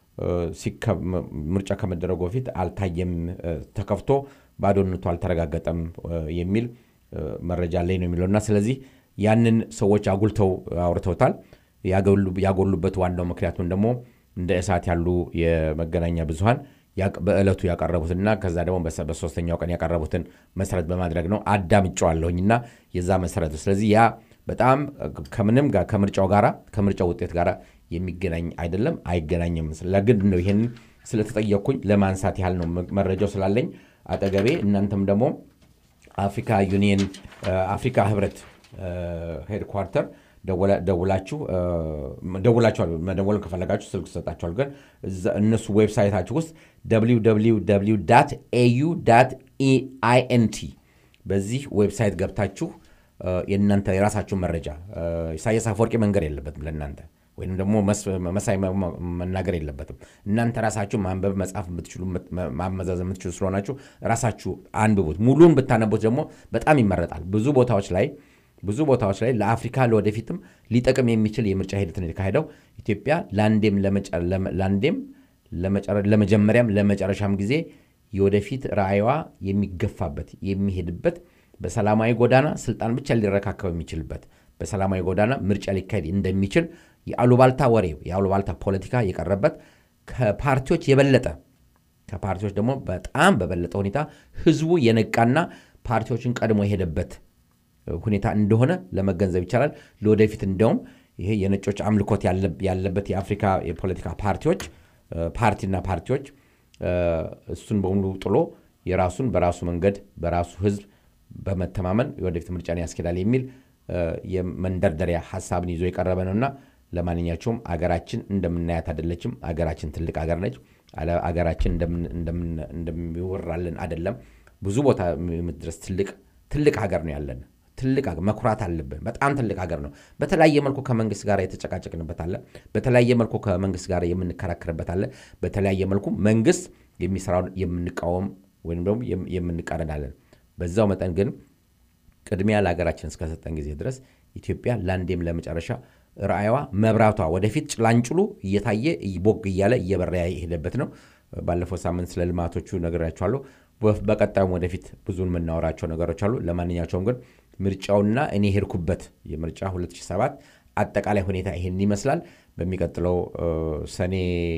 S2: ምርጫ ከመደረጉ በፊት አልታየም፣ ተከፍቶ ባዶነቱ አልተረጋገጠም የሚል መረጃ ላይ ነው የሚለውና ስለዚህ ያንን ሰዎች አጉልተው አውርተውታል። ያጎሉበት ዋናው ምክንያቱም ደግሞ እንደ እሳት ያሉ የመገናኛ ብዙሃን በዕለቱ ያቀረቡትና ከዛ ደግሞ በሶስተኛው ቀን ያቀረቡትን መሰረት በማድረግ ነው። አዳምጨዋለሁኝ እና የዛ መሰረት ስለዚህ ያ በጣም ከምንም ጋር ከምርጫው ጋር ከምርጫው ውጤት ጋር የሚገናኝ አይደለም፣ አይገናኝም። ለግድ ነው ይህን ስለተጠየቅኩኝ ለማንሳት ያህል ነው መረጃው ስላለኝ አጠገቤ። እናንተም ደግሞ አፍሪካ ዩኒየን አፍሪካ ህብረት ሄድኳርተር ደውላችሁ ደውላችኋል። መደወልን ከፈለጋችሁ ስልክ ትሰጣችኋል። ግን እነሱ ዌብሳይታችሁ ውስጥ ኤዩ ኢኤንቲ በዚህ ዌብሳይት ገብታችሁ የእናንተ የራሳችሁን መረጃ ኢሳያስ አፈወርቂ መንገር የለበትም ለእናንተ ወይም ደግሞ መሳይ መናገር የለበትም። እናንተ ራሳችሁ ማንበብ መጻፍ የምትችሉ ማመዛዘን የምትችሉ ስለሆናችሁ ራሳችሁ አንብቡት። ሙሉን ብታነቡት ደግሞ በጣም ይመረጣል። ብዙ ቦታዎች ላይ ብዙ ቦታዎች ላይ ለአፍሪካ ለወደፊትም ሊጠቅም የሚችል የምርጫ ሂደት ነው የተካሄደው። ኢትዮጵያ ለአንዴም ለአንዴም ለመጀመሪያም ለመጨረሻም ጊዜ የወደፊት ራዕይዋ የሚገፋበት የሚሄድበት በሰላማዊ ጎዳና ስልጣን ብቻ ሊረካከብ የሚችልበት በሰላማዊ ጎዳና ምርጫ ሊካሄድ እንደሚችል የአሉባልታ ወሬ የአሉባልታ ፖለቲካ የቀረበት ከፓርቲዎች የበለጠ ከፓርቲዎች ደግሞ በጣም በበለጠ ሁኔታ ህዝቡ የነቃና ፓርቲዎችን ቀድሞ የሄደበት ሁኔታ እንደሆነ ለመገንዘብ ይቻላል። ለወደፊት እንደውም ይሄ የነጮች አምልኮት ያለበት የአፍሪካ የፖለቲካ ፓርቲዎች ፓርቲና ፓርቲዎች እሱን በሙሉ ጥሎ የራሱን በራሱ መንገድ በራሱ ህዝብ በመተማመን የወደፊት ምርጫን ያስኬዳል የሚል የመንደርደሪያ ሀሳብን ይዞ የቀረበ ነውና ለማንኛቸውም አገራችን እንደምናያት አይደለችም። አገራችን ትልቅ አገር ነች። አገራችን እንደሚወራልን አይደለም። ብዙ ቦታ የምትድረስ ትልቅ ሀገር ነው ያለን። ትልቅ መኩራት አለብን። በጣም ትልቅ ሀገር ነው። በተለያየ መልኩ ከመንግስት ጋር የተጨቃጨቅንበት አለ። በተለያየ መልኩ ከመንግስት ጋር የምንከራከርበት አለ። በተለያየ መልኩ መንግስት የሚሰራውን የምንቃወም ወይም ደግሞ የምንቃረናለን። በዛው መጠን ግን ቅድሚያ ለሀገራችን እስከሰጠን ጊዜ ድረስ ኢትዮጵያ ለአንዴም ለመጨረሻ ራዕይዋ መብራቷ ወደፊት ጭላንጭሉ እየታየ ቦግ እያለ እየበራ የሄደበት ነው። ባለፈው ሳምንት ስለ ልማቶቹ ነግሬያችኋለሁ። በቀጣዩም ወደፊት ብዙን የምናወራቸው ነገሮች አሉ። ለማንኛቸውም ግን ምርጫውና እኔ ሄድኩበት የምርጫ 2007 አጠቃላይ ሁኔታ ይሄን ይመስላል። በሚቀጥለው ሰኔ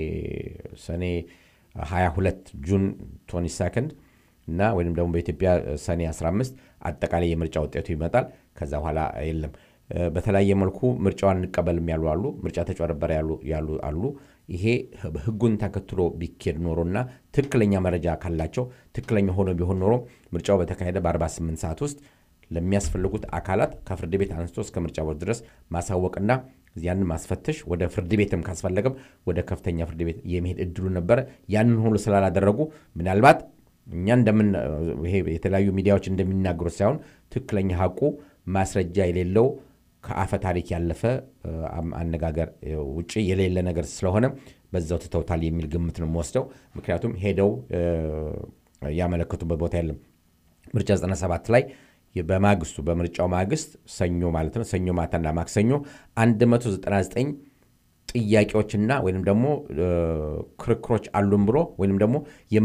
S2: ሰኔ 22 ጁን 22 እና ወይም ደግሞ በኢትዮጵያ ሰኔ 15 አጠቃላይ የምርጫ ውጤቱ ይመጣል። ከዛ በኋላ የለም። በተለያየ መልኩ ምርጫዋን እንቀበልም ያሉ አሉ። ምርጫ ተጭበረበረ ያሉ አሉ። ይሄ ህጉን ተከትሎ ቢኬድ ኖሮና ትክክለኛ መረጃ ካላቸው ትክክለኛ ሆኖ ቢሆን ኖሮ ምርጫው በተካሄደ በ48 ሰዓት ውስጥ ለሚያስፈልጉት አካላት ከፍርድ ቤት አንስቶ እስከ ምርጫ ቦርድ ድረስ ማሳወቅና ያንን ማስፈተሽ ወደ ፍርድ ቤትም ካስፈለገም ወደ ከፍተኛ ፍርድ ቤት የመሄድ እድሉ ነበረ። ያንን ሁሉ ስላላደረጉ ምናልባት እኛ እንደምን ይሄ የተለያዩ ሚዲያዎች እንደሚናገሩት ሳይሆን ትክክለኛ ሀቁ ማስረጃ የሌለው ከአፈ ታሪክ ያለፈ አነጋገር ውጭ የሌለ ነገር ስለሆነ በዛው ትተውታል የሚል ግምት ነው የምወስደው። ምክንያቱም ሄደው ያመለከቱበት ቦታ የለም። ምርጫ 97 ላይ በማግስቱ በምርጫው ማግስት ሰኞ ማለት ነው ሰኞ ማታና ማክሰኞ 199 ጥያቄዎችና ወይም ደግሞ ክርክሮች አሉን ብሎ ወይም ደግሞ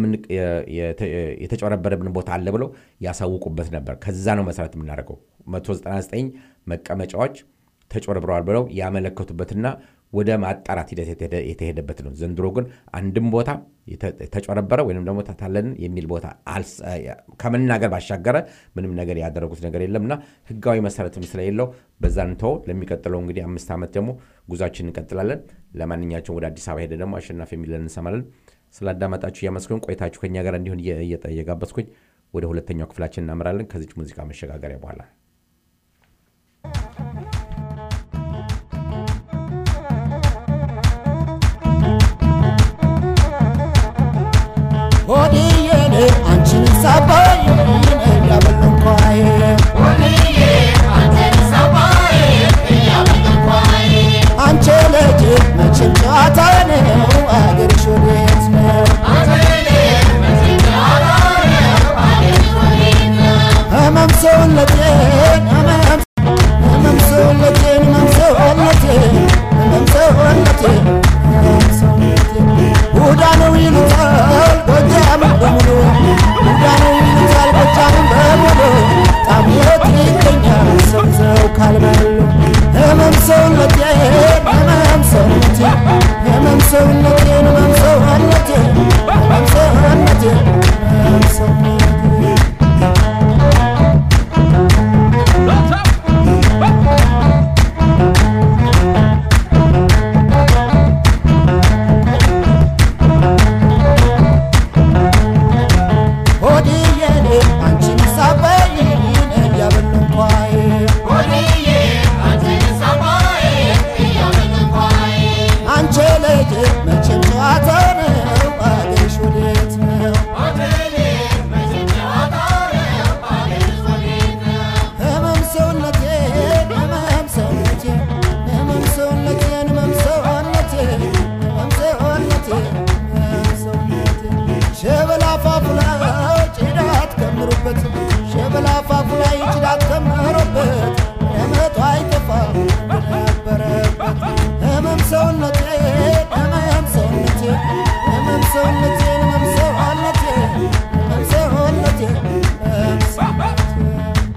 S2: የተጨበረበረብን ቦታ አለ ብለው ያሳውቁበት ነበር። ከዛ ነው መሰረት የምናደርገው 199 መቀመጫዎች ተጭበርብረዋል ብለው ያመለከቱበትና ወደ ማጣራት ሂደት የተሄደበት ነው። ዘንድሮ ግን አንድም ቦታ ተጨበረበረ ወይም ደግሞ ተታለልን የሚል ቦታ ከመናገር ባሻገረ ምንም ነገር ያደረጉት ነገር የለም እና ሕጋዊ መሰረትም ስለሌለው በዛን ተው። ለሚቀጥለው እንግዲህ አምስት ዓመት ደግሞ ጉዟችን እንቀጥላለን። ለማንኛቸውም ወደ አዲስ አበባ ሄደ ደግሞ አሸናፊ የሚለን እንሰማለን። ስላዳመጣችሁ እያመስገን ቆይታችሁ ከኛ ጋር እንዲሆን እየጋበዝኩኝ ወደ ሁለተኛው ክፍላችን እናምራለን ከዚች ሙዚቃ መሸጋገሪያ በኋላ
S3: ሆድዬን አንቺን ሳባይ ያበለንኳይ አንቺ ልጅ መቼም ጨዋታ ነው አገርሽ ወዴት ነው? ህመም ሰውነቴን ህመም ህመም ሰውነቴን ህመም ሰውነቴን ህመም ሰውነቴን ህመም ሰውነቴን ቡዳ ነው ይሉታል ጎጃምን በሙሉ ቡዳ ነው ይሉታል ጎጃምን በሙሉ ጣምየት ይገኛል ሰምዘው ካልበሉ ህመም ሰውነቴን ህመም ሰውነቴን ህመም ሰውነቴን ህመም ሰውነቴን ህመም ሰውነቴን ህመም ሰውነቴን ሆድዬን አንቺን ሳበይ እያበለንኳይ አንቺ ልጅ መቼም ጨዋታ ነው አገርሽ ወዴት ነው? ህመም ሰውነቴን ህመም ሰውነቴን ህመም ሰውነቴን ህመም ሰውነቴን ህመም ሰውነቴን ህመም ሰውነቴን ሸበላ አፋፉ ላይ ጭዳት ከምሩበት ሸበላ አፋፉ ላይ ጭዳት ከምሩበት ለመቶ አይጠፋ ነበረበት ህመም ሰውነቴን ህመም ሰውነቴን ህመም ሰውነቴን ህመም ሰውነቴን ህመም ሰውነቴን ህመም ሰውነቴን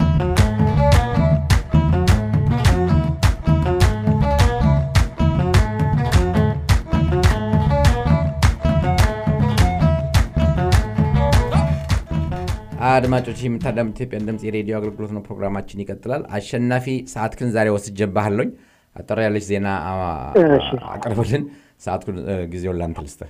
S2: አድማጮች የምታዳምጥ ኢትዮጵያን ድምፅ የሬዲዮ አገልግሎት ነው። ፕሮግራማችን ይቀጥላል። አሸናፊ ሰዓትክን ዛሬ ወስጄብሃለሁኝ። አጠር ያለች ዜና አ-
S4: እሺ።
S2: አቅርብልን። ሰዓትኩን እ፣ ጊዜውን ላንተ ልስጥህ።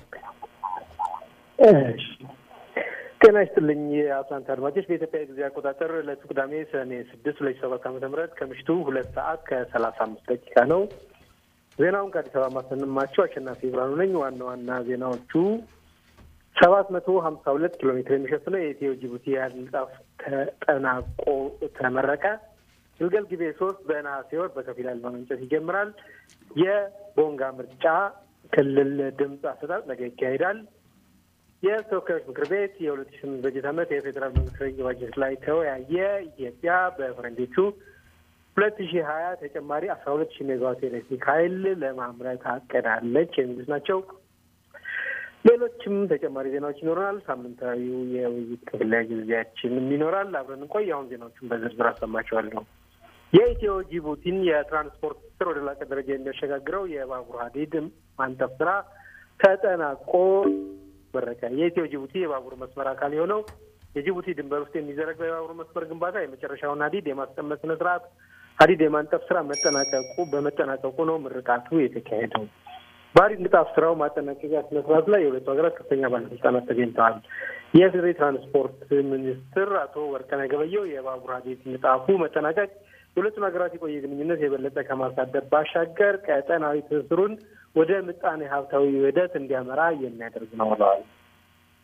S4: እሺ። ጤና ይስጥልኝ የአትላንታ አድማጮች። በኢትዮጵያ ጊዜ አቆጣጠር ዕለቱ ቅዳሜ ሰኔ ስድስት ሁለት ሺህ ሰባት ዓመተ ምህረት ከምሽቱ ሁለት ሰዓት ከሰላሳ አምስት ደቂቃ ነው። ዜናውን ከአዲስ አበባ ማሰንማቸው አሸናፊ ብርሃኑ ነኝ። ዋና ዋና ዜናዎቹ ሰባት መቶ ሀምሳ ሁለት ኪሎ ሜትር የሚሸፍነው የኢትዮ ጅቡቲ የኃይል ንጣፍ ተጠናቆ ተመረቀ። ግልገል ጊቤ ሶስት በነሐሴ ወር በከፊል ኃይል ማመንጨት ይጀምራል። የቦንጋ ምርጫ ክልል ድምፅ አሰጣጥ ነገ ይካሄዳል። የተወካዮች ምክር ቤት የሁለት ሺህ ስምንት በጀት ዓመት የፌዴራል መንግስት ረቂቅ ባጀት ላይ ተወያየ። ኢትዮጵያ በፈረንጆቹ ሁለት ሺህ ሀያ ተጨማሪ አስራ ሁለት ሺህ ሜጋዋት ኤሌክትሪክ ኃይል ለማምረት አቅዳለች የሚሉት ናቸው። ሌሎችም ተጨማሪ ዜናዎች ይኖረናል። ሳምንታዊው የውይይት ክፍለ ጊዜያችንም ይኖራል። አብረን እንቆይ። አሁን ዜናዎቹን በዝርዝር አሰማቸዋለሁ። የኢትዮ ጅቡቲን የትራንስፖርት ስር ወደ ላቀ ደረጃ የሚያሸጋግረው የባቡር ሀዲድ ማንጠፍ ስራ ተጠናቆ መረቀ። የኢትዮ ጅቡቲ የባቡር መስመር አካል የሆነው የጅቡቲ ድንበር ውስጥ የሚዘረጋው የባቡር መስመር ግንባታ የመጨረሻውን ሀዲድ የማስቀመጥ ስነ ስርዓት ሀዲድ የማንጠፍ ስራ መጠናቀቁ በመጠናቀቁ ነው ምርቃቱ የተካሄደው። በሀዲድ ንጣፍ ስራው ማጠናቀቂያ ስነ ስርዓት ላይ የሁለቱ ሀገራት ከፍተኛ ባለስልጣናት ተገኝተዋል። የፌዴራል ትራንስፖርት ሚኒስትር አቶ ወርቅነህ ገበየሁ የባቡር ሀዲድ ንጣፉ መጠናቀቅ የሁለቱን ሀገራት የቆየ ግንኙነት የበለጠ ከማሳደግ ባሻገር ቀጠናዊ ትስስሩን ወደ ምጣኔ ሀብታዊ ውህደት እንዲያመራ የሚያደርግ ነው ብለዋል።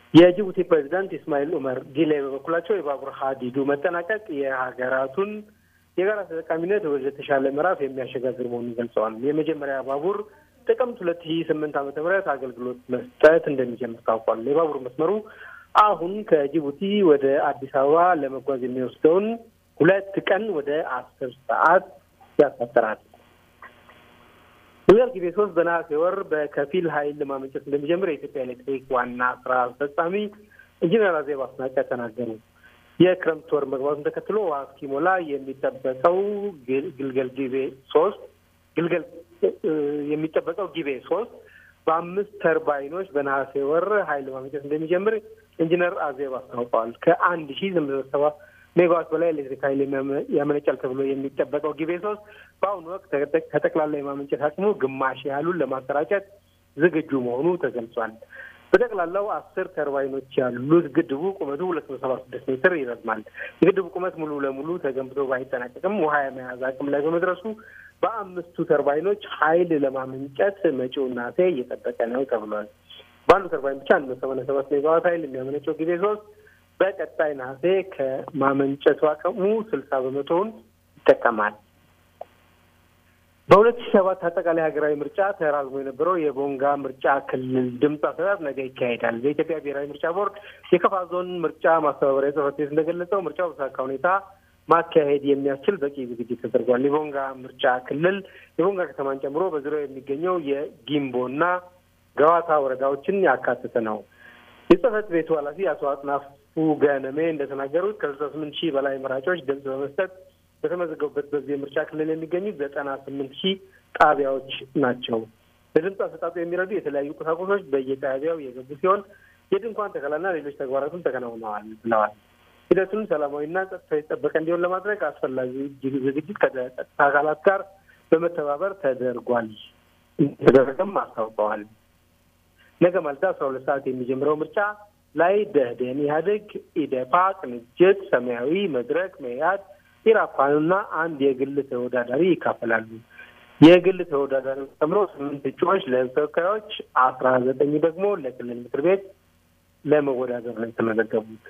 S4: የጅቡቲ ፕሬዚዳንት ኢስማኤል ኡመር ጊሌ በበኩላቸው የባቡር ሀዲዱ መጠናቀቅ የሀገራቱን የጋራ ተጠቃሚነት ወደ ተሻለ ምዕራፍ የሚያሸጋግር መሆኑን ገልጸዋል። የመጀመሪያ ባቡር ጥቅምት ሁለት ሺ ስምንት ዓመተ ምህረት አገልግሎት መስጠት እንደሚጀምር ታውቋል። የባቡር መስመሩ አሁን ከጅቡቲ ወደ አዲስ አበባ ለመጓዝ የሚወስደውን ሁለት ቀን ወደ አስር ሰዓት ያሳጠራል። ግልገል ጊቤ ሶስት በነሐሴ ወር በከፊል ኃይል ማመንጨት እንደሚጀምር የኢትዮጵያ ኤሌክትሪክ ዋና ስራ አስፈጻሚ ኢንጂነር አዜብ አስናቀ ተናገሩ። የክረምት ወር መግባቱን ተከትሎ ውሃ እስኪሞላ የሚጠበቀው ግልገል ጊቤ ሶስት ግልገል የሚጠበቀው ጊቤ ሶስት በአምስት ተርባይኖች በነሐሴ ወር ኃይል ማመንጨት እንደሚጀምር ኢንጂነር አዜብ አስታውቀዋል። ከአንድ ሺ ስምንት መቶ ሰባ ሜጋዋት በላይ ኤሌክትሪክ ኃይል ያመነጫል ተብሎ የሚጠበቀው ጊቤ ሶስት በአሁኑ ወቅት ከጠቅላላ የማመንጨት አቅሙ ግማሽ ያህሉን ለማሰራጨት ዝግጁ መሆኑ ተገልጿል። በጠቅላላው አስር ተርባይኖች ያሉት ግድቡ ቁመቱ ሁለት መቶ ሰባ ስድስት ሜትር ይረዝማል። የግድቡ ቁመት ሙሉ ለሙሉ ተገንብቶ ባይጠናቀቅም ውሃ የመያዝ አቅም ላይ በመድረሱ በአምስቱ ተርባይኖች ኃይል ለማመንጨት መጪው ነሐሴ እየጠበቀ ነው ተብሏል። በአንዱ ተርባይን ብቻ አንድ መቶ ሰማንያ ሰባት ሜጋዋት ኃይል የሚያመነጨው ጊቤ ሶስት በቀጣይ ነሐሴ ከማመንጨቱ አቅሙ ስልሳ በመቶውን ይጠቀማል። በሁለት ሺህ ሰባት አጠቃላይ ሀገራዊ ምርጫ ተራዝሞ የነበረው የቦንጋ ምርጫ ክልል ድምፅ አሰጣጥ ነገ ይካሄዳል። በኢትዮጵያ ብሔራዊ ምርጫ ቦርድ የከፋ ዞን ምርጫ ማስተባበሪያ ጽሕፈት ቤት እንደገለጸው ምርጫው በተሳካ ሁኔታ ማካሄድ የሚያስችል በቂ ዝግጅት ተደርጓል። የቦንጋ ምርጫ ክልል የቦንጋ ከተማን ጨምሮ በዙሪያው የሚገኘው የጊምቦና ገዋታ ወረዳዎችን ያካተተ ነው። የጽሕፈት ቤቱ ኃላፊ አቶ አጥናፉ ገነሜ እንደተናገሩት ከስልሳ ስምንት ሺህ በላይ መራጮች ድምፅ በመስጠት በተመዘገቡበት በዚህ የምርጫ ክልል የሚገኙት ዘጠና ስምንት ሺህ ጣቢያዎች ናቸው። ለድምፅ አሰጣጡ የሚረዱ የተለያዩ ቁሳቁሶች በየጣቢያው የገቡ ሲሆን የድንኳን ተከላና ሌሎች ተግባራትም ተከናውነዋል ብለዋል። ሂደቱን ሰላማዊና ጸጥታ የተጠበቀ እንዲሆን ለማድረግ አስፈላጊ ዝግጅት ከጸጥታ አካላት ጋር በመተባበር ተደርጓል ተደረገም አስታውቀዋል። ነገ ማለዳ አስራ ሁለት ሰዓት የሚጀምረው ምርጫ ላይ ደህዴን፣ ኢህአዴግ፣ ኢዴፓ፣ ቅንጅት፣ ሰማያዊ፣ መድረክ፣ መኢአድ፣ ኢራፓንና አንድ የግል ተወዳዳሪ ይካፈላሉ። የግል ተወዳዳሪ ጨምሮ ስምንት እጩዎች ለህዝብ ተወካዮች፣ አስራ ዘጠኝ ደግሞ ለክልል ምክር ቤት ለመወዳደር ነው የተመዘገቡት።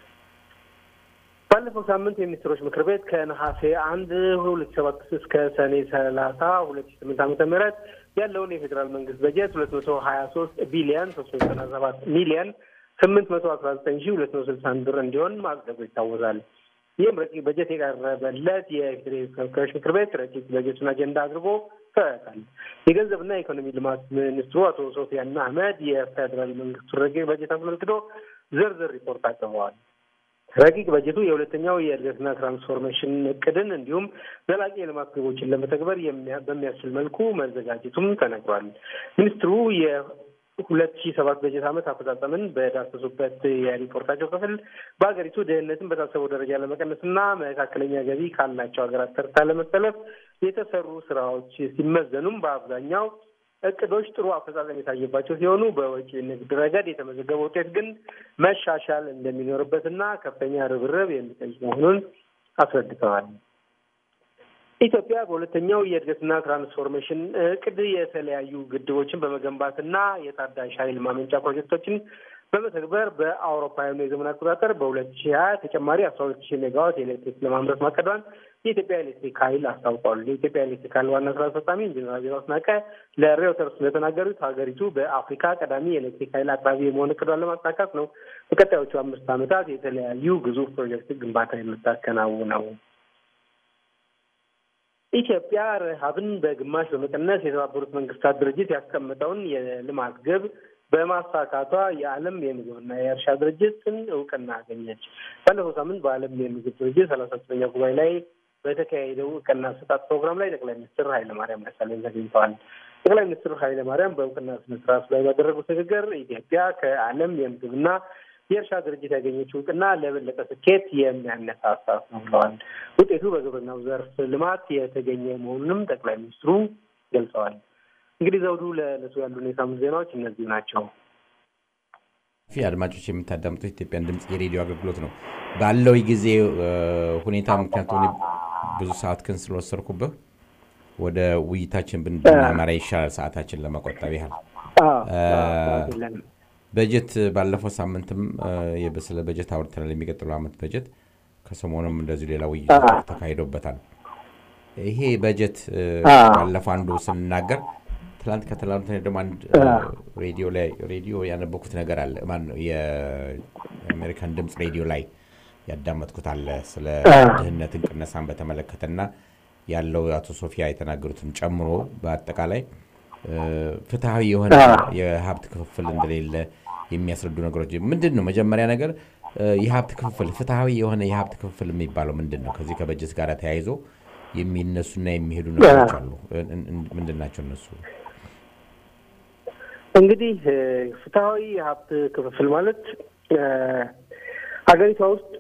S4: ባለፈው ሳምንት የሚኒስትሮች ምክር ቤት ከነሐሴ አንድ ሁለት ሰባት እስከ ሰኔ ሰላሳ ሁለት ሺ ስምንት ዓመተ ምህረት ያለውን የፌዴራል መንግስት በጀት ሁለት መቶ ሀያ ሶስት ቢሊዮን ሶስት መቶ ዘጠና ሰባት ሚሊዮን ስምንት መቶ አስራ ዘጠኝ ሺ ሁለት መቶ ስልሳ አንድ ብር እንዲሆን ማጽደቁ ይታወሳል። ይህም ረቂቅ በጀት የቀረበለት የፌዴሬ ተወካዮች ምክር ቤት ረቂቅ በጀቱን አጀንዳ አድርጎ ተወያይቷል። የገንዘብና የኢኮኖሚ ልማት ሚኒስትሩ አቶ ሶፊያን አህመድ የፌዴራል መንግስቱን ረቂቅ በጀት አስመልክቶ ዝርዝር ሪፖርት አቅርበዋል። ረቂቅ በጀቱ የሁለተኛው የእድገትና ትራንስፎርሜሽን እቅድን እንዲሁም ዘላቂ የልማት ግቦችን ለመተግበር በሚያስችል መልኩ መዘጋጀቱም ተነግሯል። ሚኒስትሩ የሁለት ሺህ ሰባት በጀት ዓመት አፈጻጸምን በዳሰሱበት የሪፖርታቸው ክፍል በሀገሪቱ ድህነትን በታሰበው ደረጃ ለመቀነስና መካከለኛ ገቢ ካላቸው ሀገራት ተርታ ለመሰለፍ የተሰሩ ስራዎች ሲመዘኑም በአብዛኛው እቅዶች ጥሩ አፈጻጸም የታየባቸው ሲሆኑ በወጪ ንግድ ረገድ የተመዘገበ ውጤት ግን መሻሻል እንደሚኖርበትና ከፍተኛ ርብርብ የሚጠይቅ መሆኑን አስረድተዋል። ኢትዮጵያ በሁለተኛው የእድገትና ትራንስፎርሜሽን እቅድ የተለያዩ ግድቦችን በመገንባትና የታዳሽ ኃይል ማመንጫ ፕሮጀክቶችን በመተግበር በአውሮፓውያኑ የዘመን አቆጣጠር በሁለት ሺህ ሀያ ተጨማሪ አስራ ሁለት ሺህ ሜጋዋት ኤሌክትሪክ ለማምረት ማቀዷን የኢትዮጵያ ኤሌክትሪክ ኃይል አስታውቋል። የኢትዮጵያ ኤሌክትሪክ ኃይል ዋና ስራ አስፈጻሚ ኢንጂነር አዜብ አስናቀ ለሬውተርስ እንደተናገሩት ሀገሪቱ በአፍሪካ ቀዳሚ የኤሌክትሪክ ኃይል አቅራቢ የመሆን እቅዷን ለማሳካት ነው በቀጣዮቹ አምስት ዓመታት የተለያዩ ግዙፍ ፕሮጀክት ግንባታ የምታከናውነው። ኢትዮጵያ ረሃብን በግማሽ በመቀነስ የተባበሩት መንግስታት ድርጅት ያስቀመጠውን የልማት ግብ በማሳካቷ የዓለም የምግብና የእርሻ ድርጅትን እውቅና አገኘች። ባለፈው ሳምንት በዓለም የምግብ ድርጅት ሰላሳ ሶስተኛ ጉባኤ ላይ በተካሄደው እውቅና አሰጣጥ ፕሮግራም ላይ ጠቅላይ ሚኒስትር ኃይለማርያም ደሳለኝ ተገኝተዋል። ጠቅላይ ሚኒስትር ኃይለማርያም በእውቅና ስነ ስርዓቱ ላይ ባደረጉት ንግግር ኢትዮጵያ ከዓለም የምግብና የእርሻ ድርጅት ያገኘችው እውቅና ለበለጠ ስኬት የሚያነሳሳት ነው ብለዋል። ውጤቱ በግብርናው ዘርፍ ልማት የተገኘ መሆኑንም ጠቅላይ ሚኒስትሩ ገልጸዋል። እንግዲህ ዘውዱ ለዕለቱ ያሉን የሳምንት ዜናዎች እነዚህ ናቸው።
S2: ፊ አድማጮች የምታዳምጡት ኢትዮጵያን ድምፅ የሬዲዮ አገልግሎት ነው። ባለው ጊዜ ሁኔታ ምክንያቱም ብዙ ሰዓት ክን ስለወሰድኩብህ ወደ ውይይታችን ብናመራ ይሻላል፣ ሰዓታችን ለመቆጠብ ያህል በጀት ባለፈው ሳምንትም እ፣ ስለ በጀት አውርተናል። የሚቀጥለው ዓመት በጀት ከሰሞኑም እንደዚሁ ሌላ ውይይት ተካሂዶበታል። ይሄ በጀት እ፣ ባለፈው አንዱ ስንናገር ትላንት ከትላንት ወዲያ ደግሞ አንድ እ፣ ሬዲዮ ላይ ሬዲዮ ያነበኩት ነገር አለ። ማነው የአሜሪካን ድምፅ ሬዲዮ ላይ ያዳመጥኩት አለ ስለ ድህነትን ቅነሳን በተመለከተና ያለው አቶ ሶፊያ የተናገሩትን ጨምሮ በአጠቃላይ እ፣ ፍትሐዊ የሆነ የሀብት ክፍፍል እንደሌለ የሚያስረዱ ነገሮች ምንድን ነው? መጀመሪያ ነገር እ፣ የሀብት ክፍፍል ፍትሐዊ የሆነ የሀብት ክፍፍል የሚባለው ምንድን ነው? ከዚህ ከበጀት ጋር ተያይዞ የሚነሱና የሚሄዱ ነገሮች አሉ። እ- እ- ምንድን ናቸው እነሱ?
S4: እንግዲህ እ፣ ፍትሐዊ የሀብት ክፍፍል ማለት እ፣ ሀገሪቷ ውስጥ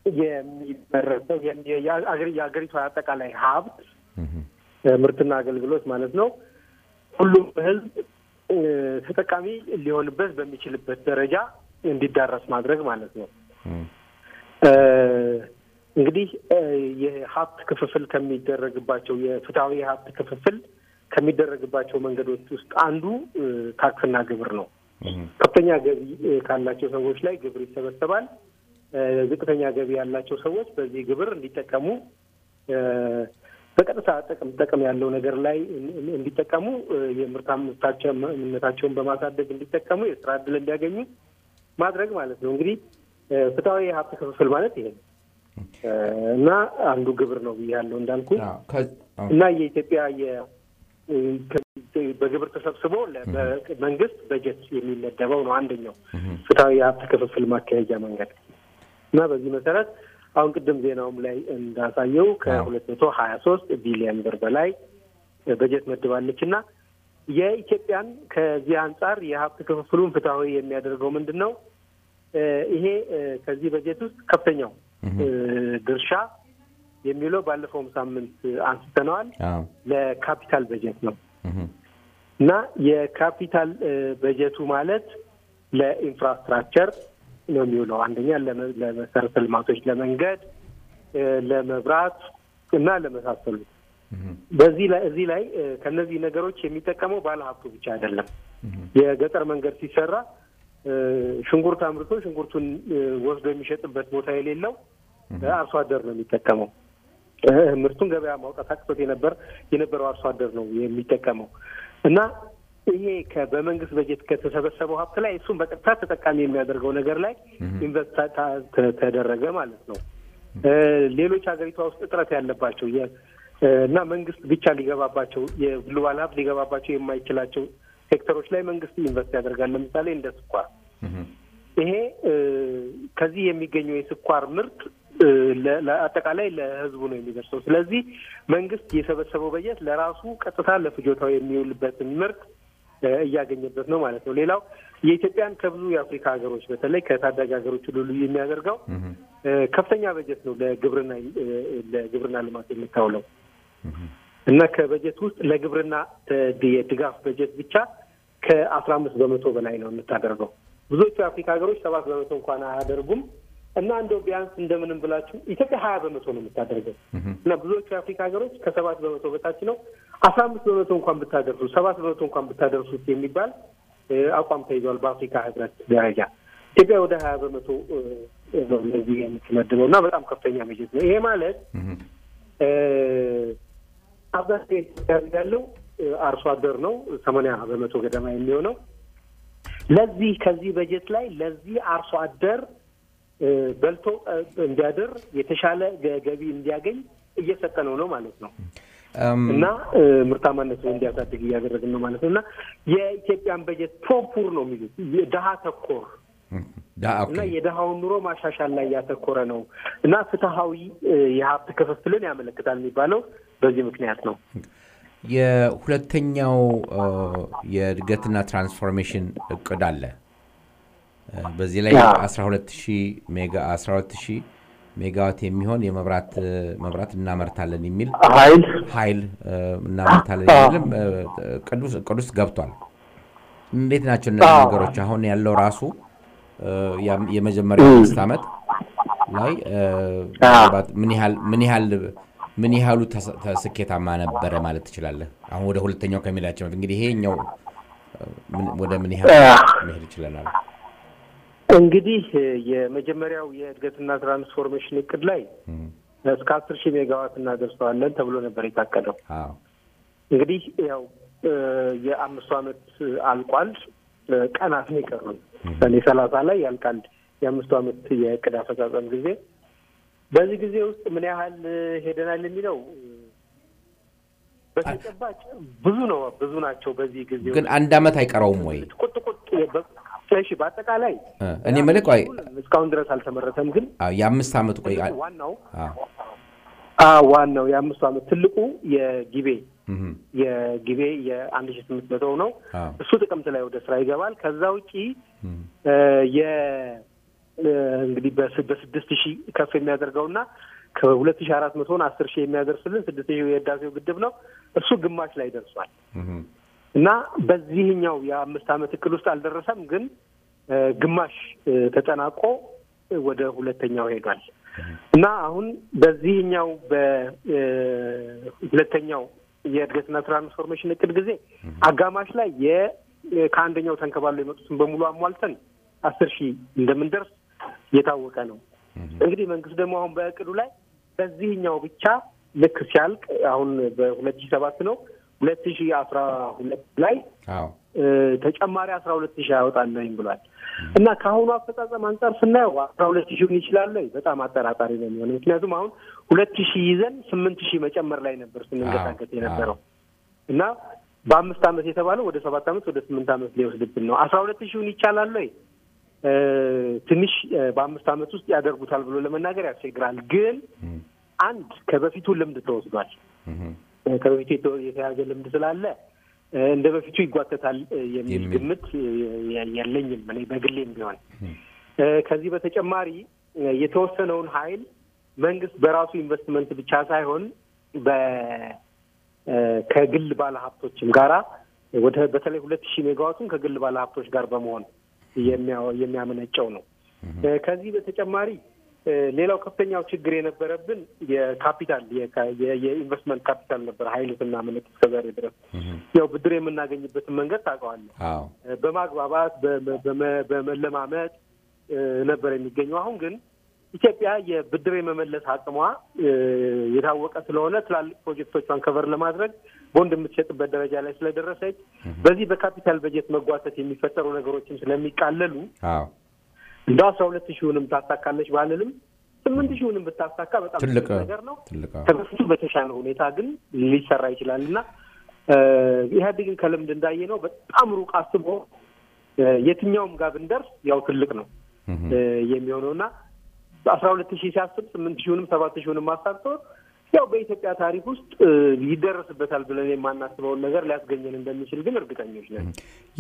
S4: የሚመረተው የም- የአገሪ- የሀገሪቷ አጠቃላይ ሀብት እ፣ ምርትና አገልግሎት ማለት ነው ሁሉም ሕዝብ እ፣ ተጠቃሚ ሊሆንበት በሚችልበት ደረጃ እንዲዳረስ ማድረግ ማለት ነው።
S2: እም፣
S4: እ፣ እንግዲህ እ፣ የሀብት ክፍፍል ከሚደረግባቸው የፍትሐዊ የሀብት ክፍፍል ከሚደረግባቸው መንገዶች ውስጥ አንዱ እ፣ ታክስና ግብር ነው።
S2: እም፣
S4: ከፍተኛ ገቢ እ፣ ካላቸው ሰዎች ላይ ግብር ይሰበሰባል። እ፣ ዝቅተኛ ገቢ ያላቸው ሰዎች በዚህ ግብር እንዲጠቀሙ እ፣ በቀጥታ ጥቅም ጥቅም ያለው ነገር ላይ እን- እንዲጠቀሙ እ፣ የምርታማነታቸውን በማሳደግ እንዲጠቀሙ የስራ እድል እንዲያገኙ ማድረግ ማለት ነው። እንግዲህ እ፣ ፍትሐዊ የሀብት ክፍፍል ማለት ይሄ ነው እ፣ እና አንዱ ግብር ነው ብያለሁ እንዳልኩ
S2: አዎ፣ ከ- አዎ፣
S4: እና የኢትዮጵያ የ- ከ- በግብር ተሰብስቦ ለ- በመንግስት በጀት የሚመደበው ነው አንደኛው ፍትሐዊ የሀብት ክፍፍል ማካሄጃ መንገድ እና በዚህ መሰረት አሁን ቅድም ዜናውም ላይ እንዳሳየው ከሁለት መቶ ሀያ ሶስት ቢሊዮን ብር በላይ በጀት መድባለች እና የኢትዮጵያን ከዚህ አንጻር የሀብት ክፍፍሉን ፍትሐዊ የሚያደርገው ምንድን ነው? እ፣ ይሄ እ፣ ከዚህ በጀት ውስጥ ከፍተኛው እ፣ ድርሻ የሚውለው ባለፈውም ሳምንት አንስተነዋል
S2: አዎ፣
S4: ለካፒታል በጀት ነው
S2: እም፣
S4: እና የካፒታል እ፣ በጀቱ ማለት ለኢንፍራስትራክቸር ነው የሚውለው። አንደኛ ለመ- ለመሰረተ ልማቶች፣ ለመንገድ፣ እ፣ ለመብራት እና ለመሳሰሉት
S2: እም፣
S4: በዚህ ላይ እዚህ ላይ እ፣ ከነዚህ ነገሮች የሚጠቀመው ባለሀብቱ ብቻ አይደለም። የገጠር መንገድ ሲሰራ እ፣ ሽንኩርት አምርቶ ሽንኩርቱን እ፣ ወስዶ የሚሸጥበት ቦታ የሌለው እ፣ አርሶ አደር ነው የሚጠቀመው። እ፣ ምርቱን ገበያ ማውጣት አቅቶት የነበር የነበረው አርሶ አደር ነው የሚጠቀመው እና ይሄ ከ- በመንግስት በጀት ከተሰበሰበው ሀብት ላይ እሱን በቀጥታ ተጠቃሚ የሚያደርገው ነገር ላይ ኢንቨስት ታ- ተ- ተደረገ ማለት ነው። እ፣ ሌሎች ሀገሪቷ ውስጥ እጥረት ያለባቸው የ- እ፣ እና መንግስት ብቻ ሊገባባቸው የግሉ ባለሀብት ሊገባባቸው የማይችላቸው ሴክተሮች ላይ መንግስት ኢንቨስት ያደርጋል። ለምሳሌ እንደ ስኳር
S2: እም፣
S4: ይሄ እ፣ ከዚህ የሚገኘው የስኳር ምርት እ፣ ለ- ለአጠቃላይ ለህዝቡ ነው የሚደርሰው። ስለዚህ መንግስት የሰበሰበው በጀት ለራሱ ቀጥታ ለፍጆታው የሚውልበትን ምርት እ፣ እያገኘበት ነው ማለት ነው። ሌላው የኢትዮጵያን ከብዙ የአፍሪካ ሀገሮች በተለይ ከታዳጊ ሀገሮች ሁሉ ልዩ የሚያደርገው እ፣ ከፍተኛ በጀት ነው ለግብርና እ፣ ለግብርና ልማት የምታውለው እና ከበጀት ውስጥ ለግብርና ተ- የድጋፍ በጀት ብቻ ከአስራ አምስት በመቶ በላይ ነው የምታደርገው። ብዙዎቹ የአፍሪካ ሀገሮች ሰባት በመቶ እንኳን አያደርጉም እና እንደው ቢያንስ እንደምንም ብላችሁ ኢትዮጵያ ሀያ በመቶ ነው የምታደርገው እና ብዙዎቹ የአፍሪካ ሀገሮች ከሰባት በመቶ በታች ነው። አስራ አምስት በመቶ እንኳን ብታደርሱት፣ ሰባት በመቶ እንኳን ብታደርሱት የሚባል እ፣ አቋም ተይዟል በአፍሪካ ህብረት ደረጃ። ኢትዮጵያ ወደ ሀያ በመቶ እ፣ ነው ለዚህ የምትመድበው እና በጣም ከፍተኛ በጀት ነው። ይሄ ማለት እ፣ አብዛኛው የኢትዮጵያ ሕዝብ ያለው እ፣ አርሶ አደር ነው። ሰማንያ በመቶ ገደማ የሚሆነው ለዚህ ከዚህ በጀት ላይ ለዚህ አርሶ አደር እ፣ በልቶ እ፣ እንዲያድር የተሻለ ገ- ገቢ እንዲያገኝ እየሰጠ ነው ነው ማለት ነው
S2: እም፣
S4: እና እ፣ ምርታማነቱን እንዲያሳድግ እያደረግን ነው ማለት ነው እና የኢትዮጵያን በጀት ፕሮፑር ነው የሚሉት ድሀ ተኮር
S2: ዳ- ኦኬ።
S4: እና የድሀውን ኑሮ ማሻሻል ላይ ያተኮረ ነው እና ፍትሀዊ እ፣ የሀብት ክፍፍልን ያመለክታል የሚባለው በዚህ ምክንያት ነው።
S2: የሁለተኛው እ፣ የእድገትና ትራንስፎርሜሽን እቅድ አለ። እ፣ በዚህ ላይ
S4: አዎ።
S2: 12000 ሜጋ 12000 ሜጋዋት የሚሆን የመብራት እ፣ መብራት እናመርታለን የሚል
S4: ሀይል
S2: ኃይል እ፣ እናመርታለን የሚልም እ፣ ቅዱስ ቅዱስ ገብቷል። እንዴት ናቸው እነዚህ
S4: አዎ።
S2: ነገሮች? አሁን ያለው ራሱ እ፣ ያም- የመጀመሪያው አምስት ዓመት ላይ እ፣ ምናልባት ምን ያህል ምን ያህል ምን ያህሉ ተስ- ተ- ስኬታማ ነበረ ማለት ትችላለህ? አሁን ወደ ሁለተኛው ከሚላቸው በፊት እንግዲህ ይሄኛው እ፣ ምን- ወደ ምን ያህል መሄድ ይችለናል?
S4: እንግዲህ የመጀመሪያው የእድገትና ትራንስፎርሜሽን እቅድ ላይ እስከ አስር ሺህ ሜጋዋት እናደርሰዋለን ተብሎ ነበር የታቀደው።
S2: አዎ
S4: እንግዲህ ያው የአምስቱ ዓመት አልቋል። ቀናት ነው የቀሩን። ሰኔ ሰላሳ ላይ ያልቃል የአምስቱ ዓመት የእቅድ አፈጻጸም ጊዜ። በዚህ ጊዜ ውስጥ ምን ያህል ሄደናል የሚለው በተጨባጭ ብዙ ነው፣ ብዙ ናቸው። በዚህ ጊዜ
S2: ግን አንድ ዓመት አይቀረውም ወይ?
S4: ቁጥ ቁጥ እሺ፣ በአጠቃላይ
S2: እኔ የምልህ ቆይ
S4: እስካሁን ድረስ አልተመረተም። ግን
S2: አዎ፣ የአምስት ዓመት ቆይ
S4: ዋናው
S2: አዎ፣
S4: አዎ ዋናው የአምስቱ ዓመት ትልቁ የጊቤ
S2: እህም፣
S4: የጊቤ የአንድ ሺ ስምንት መቶ ነው።
S2: አዎ፣
S4: እሱ ጥቅምት ላይ ወደ ስራ ይገባል። ከዛ ውጪ
S2: እህም፣
S4: እ የ እ እንግዲህ በስ- በስድስት ሺህ ከፍ የሚያደርገውና ከሁለት ሺህ አራት መቶን አስር ሺህ የሚያደርስልን ስድስት ሺህ የህዳሴው ግድብ ነው። እሱ ግማሽ ላይ ደርሷል
S2: እህም፣
S4: እና በዚህኛው የአምስት ዓመት እቅድ ውስጥ አልደረሰም፣ ግን እ ግማሽ እ ተጠናቆ ወደ ሁለተኛው ሄዷል እና አሁን በዚህኛው በሁለተኛው የእድገትና ትራንስፎርሜሽን እቅድ ጊዜ አጋማሽ ላይ የ ከአንደኛው ተንከባሎ የመጡትን በሙሉ አሟልተን አስር ሺህ እንደምንደርስ የታወቀ ነው። እንግዲህ መንግስት ደግሞ አሁን በእቅዱ ላይ በዚህኛው ብቻ ልክ ሲያልቅ አሁን በሁለት ሺህ ሰባት ነው ሁለት ሺህ አስራ ሁለት ላይ
S2: አዎ፣
S4: እ ተጨማሪ አስራ ሁለት ሺህ ያወጣለኝ ብሏል እና ከአሁኑ አፈጻጸም አንጻር ስናየው አስራ ሁለት ሺውን ይችላል ወይ? በጣም አጠራጣሪ ነው የሚሆነው። ምክንያቱም አሁን ሁለት ሺህ ይዘን ስምንት ሺህ መጨመር ላይ ነበር ስንንቀሳቀስ
S2: አዎ፣
S4: የነበረው እና በአምስት ዓመት የተባለው ወደ ሰባት ዓመት ወደ ስምንት ዓመት ሊወስድብን ነው። አስራ ሁለት ሺውን ይቻላል ወይ? እ ትንሽ እ በአምስት ዓመት ውስጥ ያደርጉታል ብሎ ለመናገር ያስቸግራል። ግን
S2: እህም፣
S4: አንድ ከበፊቱ ልምድ ተወስዷል።
S2: እህም፣
S4: እ ከበፊቱ የተ- የተያዘ ልምድ ስላለ እ እንደ በፊቱ ይጓተታል እ የሚል
S2: የሚል
S4: ግምት እ የ- የለኝም እኔ በግሌም ቢሆን እ ከዚህ በተጨማሪ እ የተወሰነውን ኃይል መንግስት በራሱ ኢንቨስትመንት ብቻ ሳይሆን በ እ ከግል ባለሀብቶችም ጋራ ወደ በተለይ ሁለት ሺህ ሜጋዋቱን ከግል ባለሀብቶች ጋር በመሆን የሚያ- የሚያመነጨው ነው። እ ከዚህ በተጨማሪ እ ሌላው ከፍተኛው ችግር የነበረብን የካፒታል የካ- የ- የኢንቨስትመንት ካፒታል ነበር። ኃይል ስናመነጭ እስከዛሬ ድረስ
S2: እህም፣
S4: ያው ብድር የምናገኝበትን መንገድ ታውቀዋለህ።
S2: አዎ፣
S4: እ በማግባባት በመ- በመ- በመለማመጥ እ ነበር የሚገኘው። አሁን ግን ኢትዮጵያ የብድር የመመለስ አቅሟ እ የታወቀ ስለሆነ ትላልቅ ፕሮጀክቶቿን ከቨር ለማድረግ ቦንድ የምትሸጥበት ደረጃ ላይ ስለደረሰች በዚህ በካፒታል በጀት መጓተት የሚፈጠሩ ነገሮችም ስለሚቃለሉ
S2: አዎ፣
S4: እንደ አስራ ሁለት ሺውንም ታሳካለች ባልልም ስምንት ሺውንም ብታሳካ በጣም
S2: ትልቅ
S4: ትልቅ ነገር ነው።
S2: ትልቅ አዎ፣
S4: ከበፊቱ በተሻለ ሁኔታ ግን ሊሰራ ይችላል እና እ ኢህአዴግን ከልምድ እንዳየ ነው በጣም ሩቅ አስቦ እ የትኛውም ጋር ብንደርስ ያው ትልቅ ነው
S2: እህም፣
S4: እ የሚሆነው እና በአስራ ሁለት ሺህ ሲያስብ ስምንት ሺውንም ሰባት ሺውንም አሳክቶ ያው በኢትዮጵያ ታሪክ ውስጥ እ ይደረስበታል ብለን የማናስበውን ነገር ሊያስገኘን እንደሚችል ግን እርግጠኞች ነን።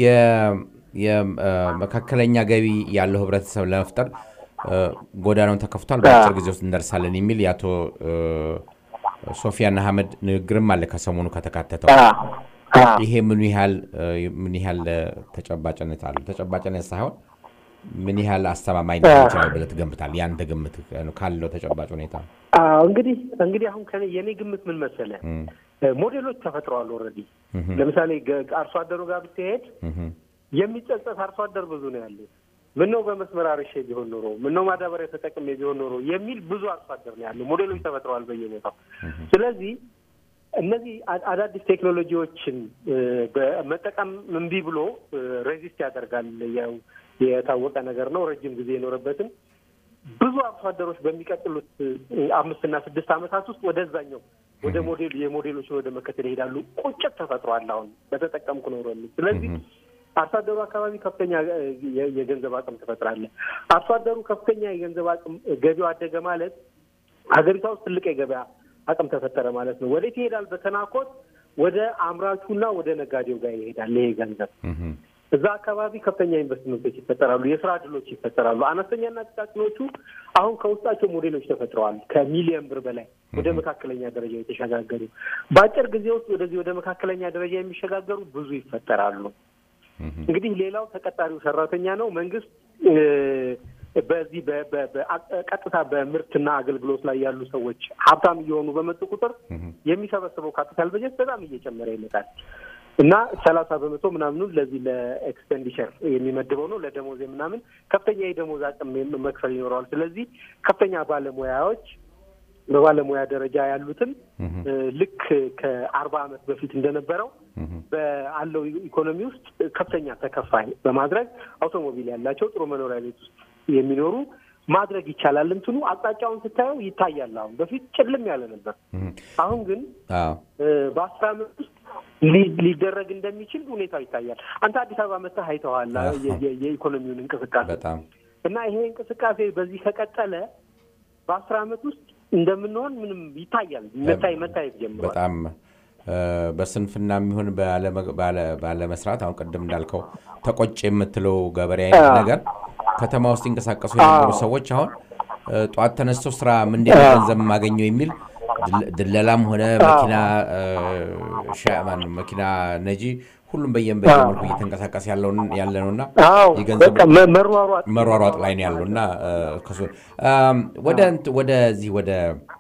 S2: የመካከለኛ ገቢ ያለው ህብረተሰብ ለመፍጠር እ፣ ጎዳናውን ተከፍቷል፣ በአጭር ጊዜ ውስጥ እንደርሳለን የሚል የአቶ እ፣ ሶፊያን አህመድ ንግግርም አለ ከሰሞኑ ከተካተተው። ይሄ ምኑ ያህል እ፣ ምን ያህል እ፣ ተጨባጭነት አለው? ተጨባጭነት ሳይሆን ምን ያህል አስተማማኝ ሊሆን ይችላል ብለህ ትገምታለህ? ያንተ ግምት ካለው ተጨባጭ ሁኔታ
S4: አዎ እንግዲህ እንግዲህ አሁን ከኔ የኔ ግምት ምን መሰለህ
S2: እም፣
S4: እ ሞዴሎች ተፈጥረዋል ኦልሬዲ።
S2: እህም፣
S4: ለምሳሌ ገ- አርሶ አደሩ ጋር ብትሄድ
S2: እህም፣
S4: የሚጸጸት አርሶ አደር ብዙ ነው ያለው። ምነው በመስመር አርሼ ቢሆን ኖሮ፣ ምነው ማዳበሪያ ተጠቅሜ ቢሆን ኖሮ የሚል ብዙ አርሶ አደር ነው ያለው። ሞዴሎች ተፈጥረዋል በየቦታው። ስለዚህ እነዚህ አ- አዳዲስ ቴክኖሎጂዎችን እ፣ በመጠቀም እምቢ ብሎ እ፣ ሬዚስት ያደርጋል። ያው የታወቀ ነገር ነው። ረጅም ጊዜ የኖረበትን ብዙ አርሶ አደሮች በሚቀጥሉት እ፣ አምስትና ስድስት ዓመታት ውስጥ ወደዛኛው ወደ ሞዴል የሞዴሎችን ወደ መከተል ይሄዳሉ። ቁጭት ተፈጥሯል አሁን በተጠቀምኩ ኖሮ የሚል ስለዚህ አርሶ አደሩ አካባቢ ከፍተኛ እ፣ የ- የገንዘብ አቅም ትፈጥራለህ። አርሶ አደሩ ከፍተኛ የገንዘብ አቅም ገቢው አደገ ማለት ሀገሪቷ ውስጥ ትልቅ የገበያ አቅም ተፈጠረ ማለት ነው። ወዴት ይሄዳል? በተናኮት ወደ አምራቹና ወደ ነጋዴው ጋር ይሄዳል ይሄ ገንዘብ።
S2: እህም፣
S4: እዛ አካባቢ ከፍተኛ ኢንቨስትመንቶች ይፈጠራሉ፣ የስራ እድሎች ይፈጠራሉ። አነስተኛና ጥቃቅኖቹ አሁን ከውስጣቸው ሞዴሎች ተፈጥረዋል። ከሚሊየን ብር በላይ ወደ መካከለኛ ደረጃ የተሸጋገሩ በአጭር ጊዜ ውስጥ ወደዚህ ወደ መካከለኛ ደረጃ የሚሸጋገሩ ብዙ ይፈጠራሉ።
S2: እህም፣
S4: እንግዲህ ሌላው ተቀጣሪው ሰራተኛ ነው። መንግስት እ፣ በዚህ በ- በ- በ- ቀጥታ በምርትና አገልግሎት ላይ ያሉ ሰዎች ሀብታም እየሆኑ በመጡ ቁጥር
S2: እህም፣
S4: የሚሰበስበው ካፒታል በጀት በጣም እየጨመረ ይመጣል። እና ሰላሳ በመቶ ምናምኑን ለዚህ ለኤክስፔንዲቸር የሚመድበው ነው። ለደሞዝ ምናምን ከፍተኛ የደሞዝ አቅም መክፈል ይኖረዋል። ስለዚህ ከፍተኛ ባለሙያዎች በባለሙያ ደረጃ ያሉትን ልክ ከአርባ ዓመት በፊት እንደነበረው በአለው ኢኮኖሚ ውስጥ ከፍተኛ ተከፋይ በማድረግ አውቶሞቢል ያላቸው ጥሩ መኖሪያ ቤት ውስጥ የሚኖሩ ማድረግ ይቻላል። እንትኑ አቅጣጫውን ስታየው ይታያል። አሁን በፊት ጭልም ያለ ነበር። አሁን ግን በአስራ ዓመት ውስጥ ሊደረግ እንደሚችል ሁኔታው ይታያል። አንተ አዲስ አበባ መጥተህ አይተዋል የኢኮኖሚውን እንቅስቃሴ እና ይሄ እንቅስቃሴ በዚህ ከቀጠለ በአስር ዓመት ውስጥ እንደምንሆን ምንም ይታያል። መታይ መታየት ጀምሯል።
S2: በጣም በስንፍና የሚሆን ባለመስራት አሁን ቅድም እንዳልከው ተቆጭ የምትለው ገበሬ አይነት ነገር ከተማ ውስጥ ይንቀሳቀሱ የነበሩ ሰዎች አሁን ጠዋት ተነስቶ ስራ ምንድን ነው ገንዘብ የማገኘው የሚል ድለላም ሆነ መኪና ሻማን መኪና ነጂ ሁሉም በየም በየመልኩ እየተንቀሳቀስ ያለ ነው እና የገንዘብ መሯሯጥ ላይ ነው ያለው እና ወደዚህ ወደ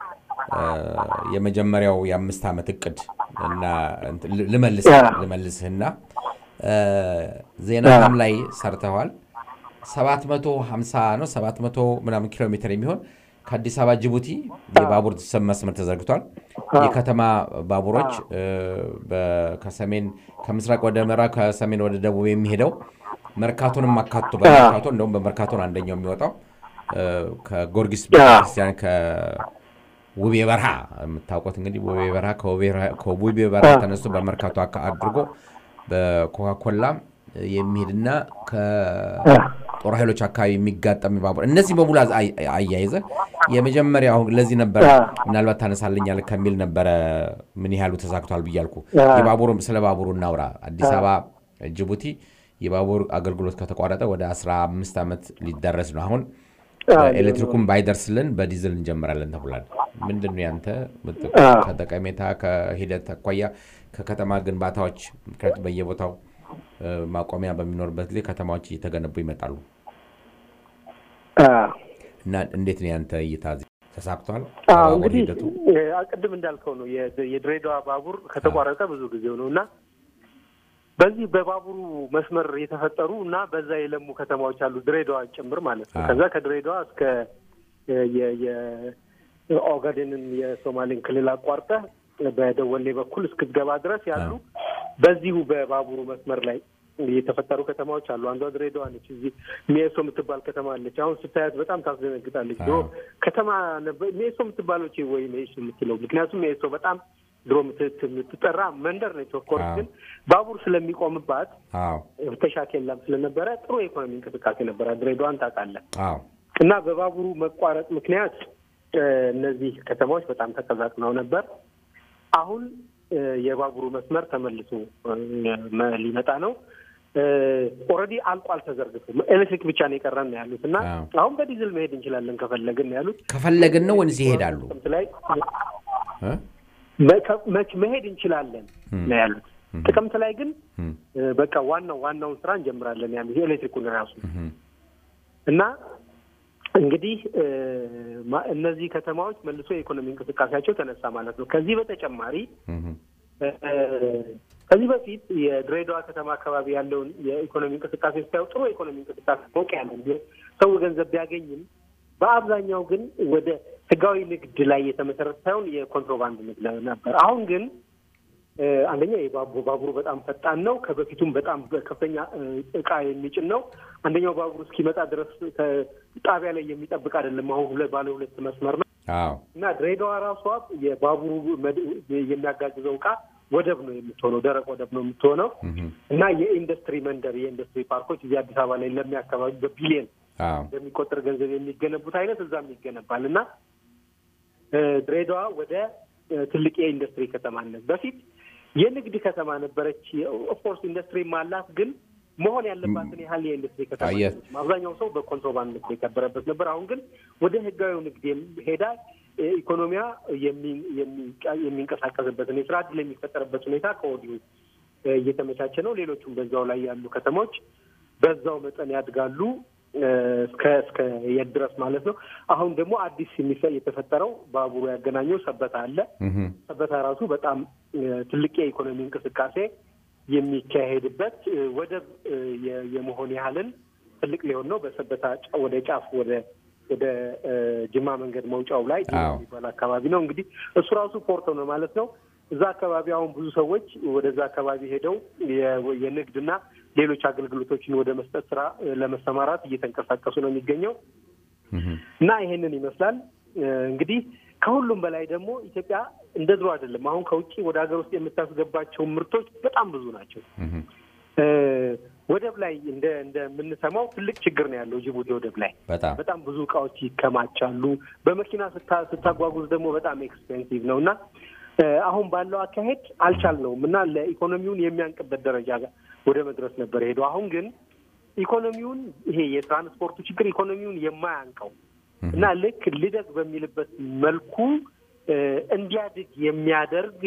S2: የመጀመሪያው የአምስት ዓመት እቅድ እና ልመልስህና ዜናም ላይ ሰርተዋል። 750 ነው 700 ምናምን ኪሎ ሜትር የሚሆን ከአዲስ አበባ ጅቡቲ የባቡር መስመር ተዘርግቷል። የከተማ ባቡሮች ከሰሜን ከምስራቅ ወደ ምዕራብ ከሰሜን ወደ ደቡብ የሚሄደው መርካቶንም አካቶ በመርካቶ እንደውም በመርካቶን አንደኛው የሚወጣው ከጎርጊስ ቤተክርስቲያን ከውቤ በረሃ የምታውቁት እንግዲህ ውቤ በረሃ ከውቤ በረሃ ተነስቶ በመርካቶ አድርጎ በኮካኮላ የሚሄድና ከጦር ኃይሎች አካባቢ የሚጋጠም ባቡር እነዚህ በሙሉ አያይዘ የመጀመሪያ አሁን ለዚህ ነበረ ምናልባት ታነሳልኛል ከሚል ነበረ ምን ያህሉ ተሳክቷል ብያልኩ። የባቡሩ ስለ ባቡሩ እናውራ። አዲስ አበባ ጅቡቲ የባቡር አገልግሎት ከተቋረጠ ወደ 15 ዓመት ሊደረስ ነው። አሁን ኤሌክትሪኩም ባይደርስልን በዲዝል እንጀምራለን ተብሏል። ምንድን ነው ያንተ ከጠቀሜታ ከሂደት አኳያ ከከተማ ግንባታዎች ምክንያቱም በየቦታው ማቆሚያ በሚኖርበት ጊዜ ከተማዎች እየተገነቡ ይመጣሉ እና እንዴት ነው ያንተ እይታ? ተሳክቷል?
S4: እንግዲህ ቅድም እንዳልከው ነው የድሬዳዋ ባቡር ከተቋረጠ ብዙ ጊዜው ነው እና በዚህ በባቡሩ መስመር የተፈጠሩ እና በዛ የለሙ ከተማዎች አሉ፣ ድሬዳዋ ጭምር ማለት ነው። ከዛ ከድሬዳዋ እስከ የኦጋዴንን የሶማሌን ክልል አቋርጠህ በደወሌ በኩል እስክትገባ ድረስ ያሉ በዚሁ በባቡሩ መስመር ላይ የተፈጠሩ ከተማዎች አሉ። አንዷ ድሬዳዋ ነች። እዚህ ሜሶ የምትባል ከተማ አለች። አሁን ስታያት በጣም ታስደነግጣለች። ድሮ ከተማ ሜሶ የምትባለች ወይ ሜሶ የምትለው ምክንያቱም ሜሶ በጣም ድሮ የምትጠራ መንደር ነች። ኦፍኮርስ ግን ባቡር ስለሚቆምባት ፍተሻ ኬላም ስለነበረ ጥሩ የኢኮኖሚ እንቅስቃሴ ነበረ። ድሬዳዋን ታውቃለህ። እና በባቡሩ መቋረጥ ምክንያት እነዚህ ከተማዎች በጣም ተቀዛቅነው ነበር። አሁን የባቡሩ መስመር ተመልሶ ሊመጣ ነው። ኦልሬዲ አልቋል፣ ተዘርግቶ ኤሌክትሪክ ብቻ ነው የቀረን ነው ያሉት እና አሁን በዲዝል መሄድ እንችላለን ከፈለግን ነው ያሉት።
S2: ከፈለግን ነው ወንዝ ይሄዳሉ
S4: ላይ መሄድ እንችላለን ነው ያሉት። ጥቅምት ላይ ግን በቃ ዋናው ዋናውን ስራ እንጀምራለን ያሉት የኤሌክትሪኩን ራሱ እና እንግዲህ እነዚህ ከተማዎች መልሶ የኢኮኖሚ እንቅስቃሴያቸው ተነሳ ማለት ነው። ከዚህ በተጨማሪ ከዚህ በፊት የድሬዳዋ ከተማ አካባቢ ያለውን የኢኮኖሚ እንቅስቃሴ ስታየው ጥሩ የኢኮኖሚ እንቅስቃሴ ሞቅ ያለ እንዲሁም ሰው ገንዘብ ቢያገኝም በአብዛኛው ግን ወደ ህጋዊ ንግድ ላይ የተመሰረተ ሳይሆን የኮንትሮባንድ ንግድ ነበር። አሁን ግን አንደኛ ባቡሩ በጣም ፈጣን ነው። ከበፊቱም በጣም ከፍተኛ እቃ የሚጭን ነው። አንደኛው ባቡር እስኪመጣ ድረስ ጣቢያ ላይ የሚጠብቅ አይደለም። አሁን ሁለት ባለ ሁለት መስመር ነው እና ድሬዳዋ ራሷ የባቡሩ የሚያጋግዘው እቃ ወደብ ነው የምትሆነው፣ ደረቅ ወደብ ነው የምትሆነው እና የኢንዱስትሪ መንደር የኢንዱስትሪ ፓርኮች እዚህ አዲስ አበባ ላይ ለሚ አካባቢ በቢሊየን በሚቆጠር ገንዘብ የሚገነቡት አይነት እዛም ይገነባል እና ድሬዳዋ ወደ ትልቅ የኢንዱስትሪ ከተማነት በፊት የንግድ ከተማ ነበረች። ኦፍኮርስ ኢንዱስትሪም አላት፣ ግን መሆን ያለባትን ያህል የኢንዱስትሪ ከተማ አብዛኛው ሰው በኮንትሮባንድ ንግድ የከበረበት ነበር። አሁን ግን ወደ ህጋዊው ንግድ ሄዳ ኢኮኖሚያ የሚንቀሳቀስበትን የስራ እድል የሚፈጠርበት ሁኔታ ከወዲሁ እየተመቻቸ ነው። ሌሎቹም በዛው ላይ ያሉ ከተሞች በዛው መጠን ያድጋሉ እስከ እስከ የት ድረስ ማለት ነው። አሁን ደግሞ አዲስ የተፈጠረው ባቡሩ ያገናኘው ሰበታ አለ። ሰበታ ራሱ በጣም ትልቅ የኢኮኖሚ እንቅስቃሴ የሚካሄድበት እ፣ ወደብ እ፣ የ- የመሆን ያህልን ትልቅ ሊሆን ነው። በሰበታ ጫ- ወደ ጫፍ ወደ ወደ እ፣ ጅማ መንገድ መውጫው ላይ ጅማ
S2: አዎ።
S4: የሚባል አካባቢ ነው። እንግዲህ እሱ ራሱ ፖርት ነው ማለት ነው። እዛ አካባቢ አሁን ብዙ ሰዎች ወደዛ አካባቢ ሄደው የ- የንግድና ሌሎች አገልግሎቶችን ወደ መስጠት ስራ እ፣ ለመሰማራት እየተንቀሳቀሱ ነው የሚገኘው እና ይሄንን ይመስላል እ፣ እንግዲህ ከሁሉም በላይ ደግሞ ኢትዮጵያ እንደ ድሮ አይደለም። አሁን ከውጭ ወደ ሀገር ውስጥ የምታስገባቸው ምርቶች በጣም ብዙ ናቸው። እ፣ ወደብ ላይ እንደ እንደምንሰማው ትልቅ ችግር ነው ያለው ጅቡቲ ወደብ ላይ
S2: በጣም
S4: በጣም ብዙ እቃዎች ይከማቻሉ። በመኪና ስታ- ስታጓጉዝ ደግሞ በጣም ኤክስፔንሲቭ ነው እና እ፣ አሁን ባለው አካሄድ አልቻልነውም እና ለኢኮኖሚውን የሚያንቅበት ደረጃ ጋር ወደ መድረስ ነበር ሄደው። አሁን ግን ኢኮኖሚውን ይሄ የትራንስፖርቱ ችግር ኢኮኖሚውን የማያንቀው እና ልክ ልደግ በሚልበት መልኩ እ፣ እንዲያድግ የሚያደርግ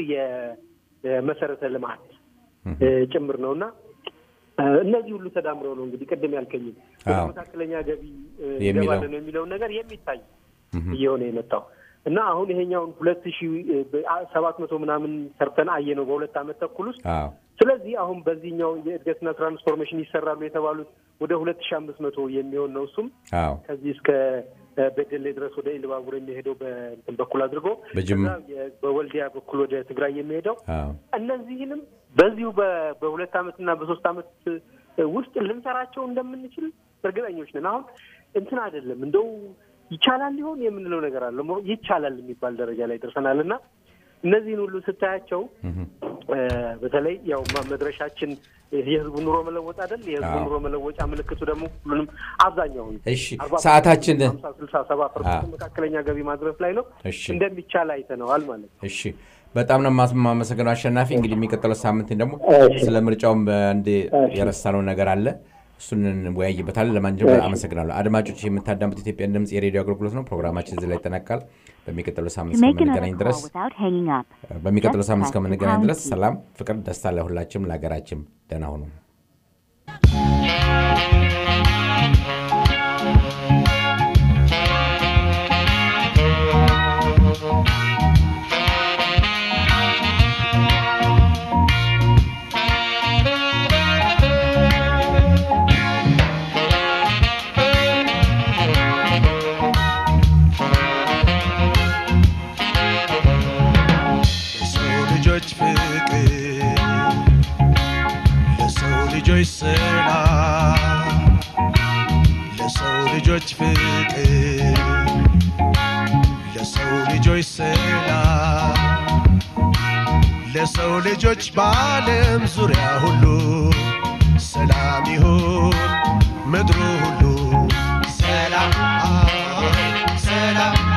S4: የመሰረተ ልማት እ፣ ጭምር ነው እና እ፣ እነዚህ ሁሉ ተዳምረው ነው እንግዲህ ቅድም ያልከኝም ወደ
S2: አዎ።
S4: መካከለኛ ገቢ እ፣
S2: የሚለው።
S4: ይገባል ነው የሚለውን ነገር የሚታይ እየሆነ የመጣው እና አሁን ይሄኛውን ሁለት ሺ ሰባት መቶ ምናምን ሰርተን አየ ነው በሁለት ዓመት ተኩል ውስጥ
S2: አዎ
S4: ስለዚህ አሁን በዚህኛው የእድገትና ትራንስፎርሜሽን ይሰራሉ የተባሉት ወደ ሁለት ሺ አምስት መቶ የሚሆን ነው እሱም
S2: አዎ
S4: ከዚህ እስከ እ፣ በደሌ ድረስ ወደ ኢሉባቡር የሚሄደው በእንትን በኩል አድርጎ
S2: በጅማ
S4: ከዛ የ- በወልዲያ በኩል ወደ ትግራይ የሚሄደው
S2: አዎ
S4: እነዚህንም በዚሁ በ- በሁለት ዓመትና በሶስት ዓመት እ፣ ውስጥ ልንሰራቸው እንደምንችል እርግጠኞች ነን። አሁን እንትን አይደለም እንደው ይቻላል ሊሆን የምንለው ነገር አለ ሞ- ይቻላል የሚባል ደረጃ ላይ ደርሰናል እና እነዚህን ሁሉ ስታያቸው እ፣ በተለይ ያው ማ- መድረሻችን የህዝቡ ኑሮ መለወጥ አይደል? የህዝቡ
S2: አዎ።
S4: ኑሮ መለወጫ ምልክቱ ደግሞ ሁሉንም አብዛኛውን
S2: እሺ
S4: አርባ
S2: ሰዓታችን
S4: ሀምሳ ስልሳ ሰባ ፐርሰንት መካከለኛ ገቢ ማድረስ ላይ ነው
S2: እሺ
S4: እንደሚቻል አይተነዋል ማለት ነው።
S2: እሺ በጣም ነው የማስ- የማመሰግነው አሸናፊ። እንግዲህ የሚቀጥለው ሳምንት ደግሞ ስለ ምርጫውም በአንድ የረሳነው ነገር አለ፣ እሱን እንወያይበታለን። ለማንኛውም አመሰግናለሁ። አድማጮች የምታዳምጡት ኢትዮጵያን ድምፅ የሬዲዮ አገልግሎት ነው። ፕሮግራማችን እዚህ ላይ ይጠናቃል። በሚቀጥለው ሳምንት
S5: To make another
S2: እስከምንገናኝ ድረስ
S5: call without hanging up,
S2: በሚቀጥለው
S5: just
S2: ሳምንት
S5: press
S2: እስከምንገናኝ
S5: the
S2: ድረስ
S5: pound key.
S2: ሰላም፣ ፍቅር፣ ደስታ ለሁላችንም ለሀገራችን። ደህና ሁኑ።
S6: ለሰው ልጆች ፍቅር ለሰው ልጆች ሰላም ለሰው ልጆች ፍቅር ለሰው ልጆች ሰላም ለሰው ልጆች በዓለም ዙሪያ ሁሉ ሰላም ይሁን ምድሩ ሁሉ ሰላም ሰላም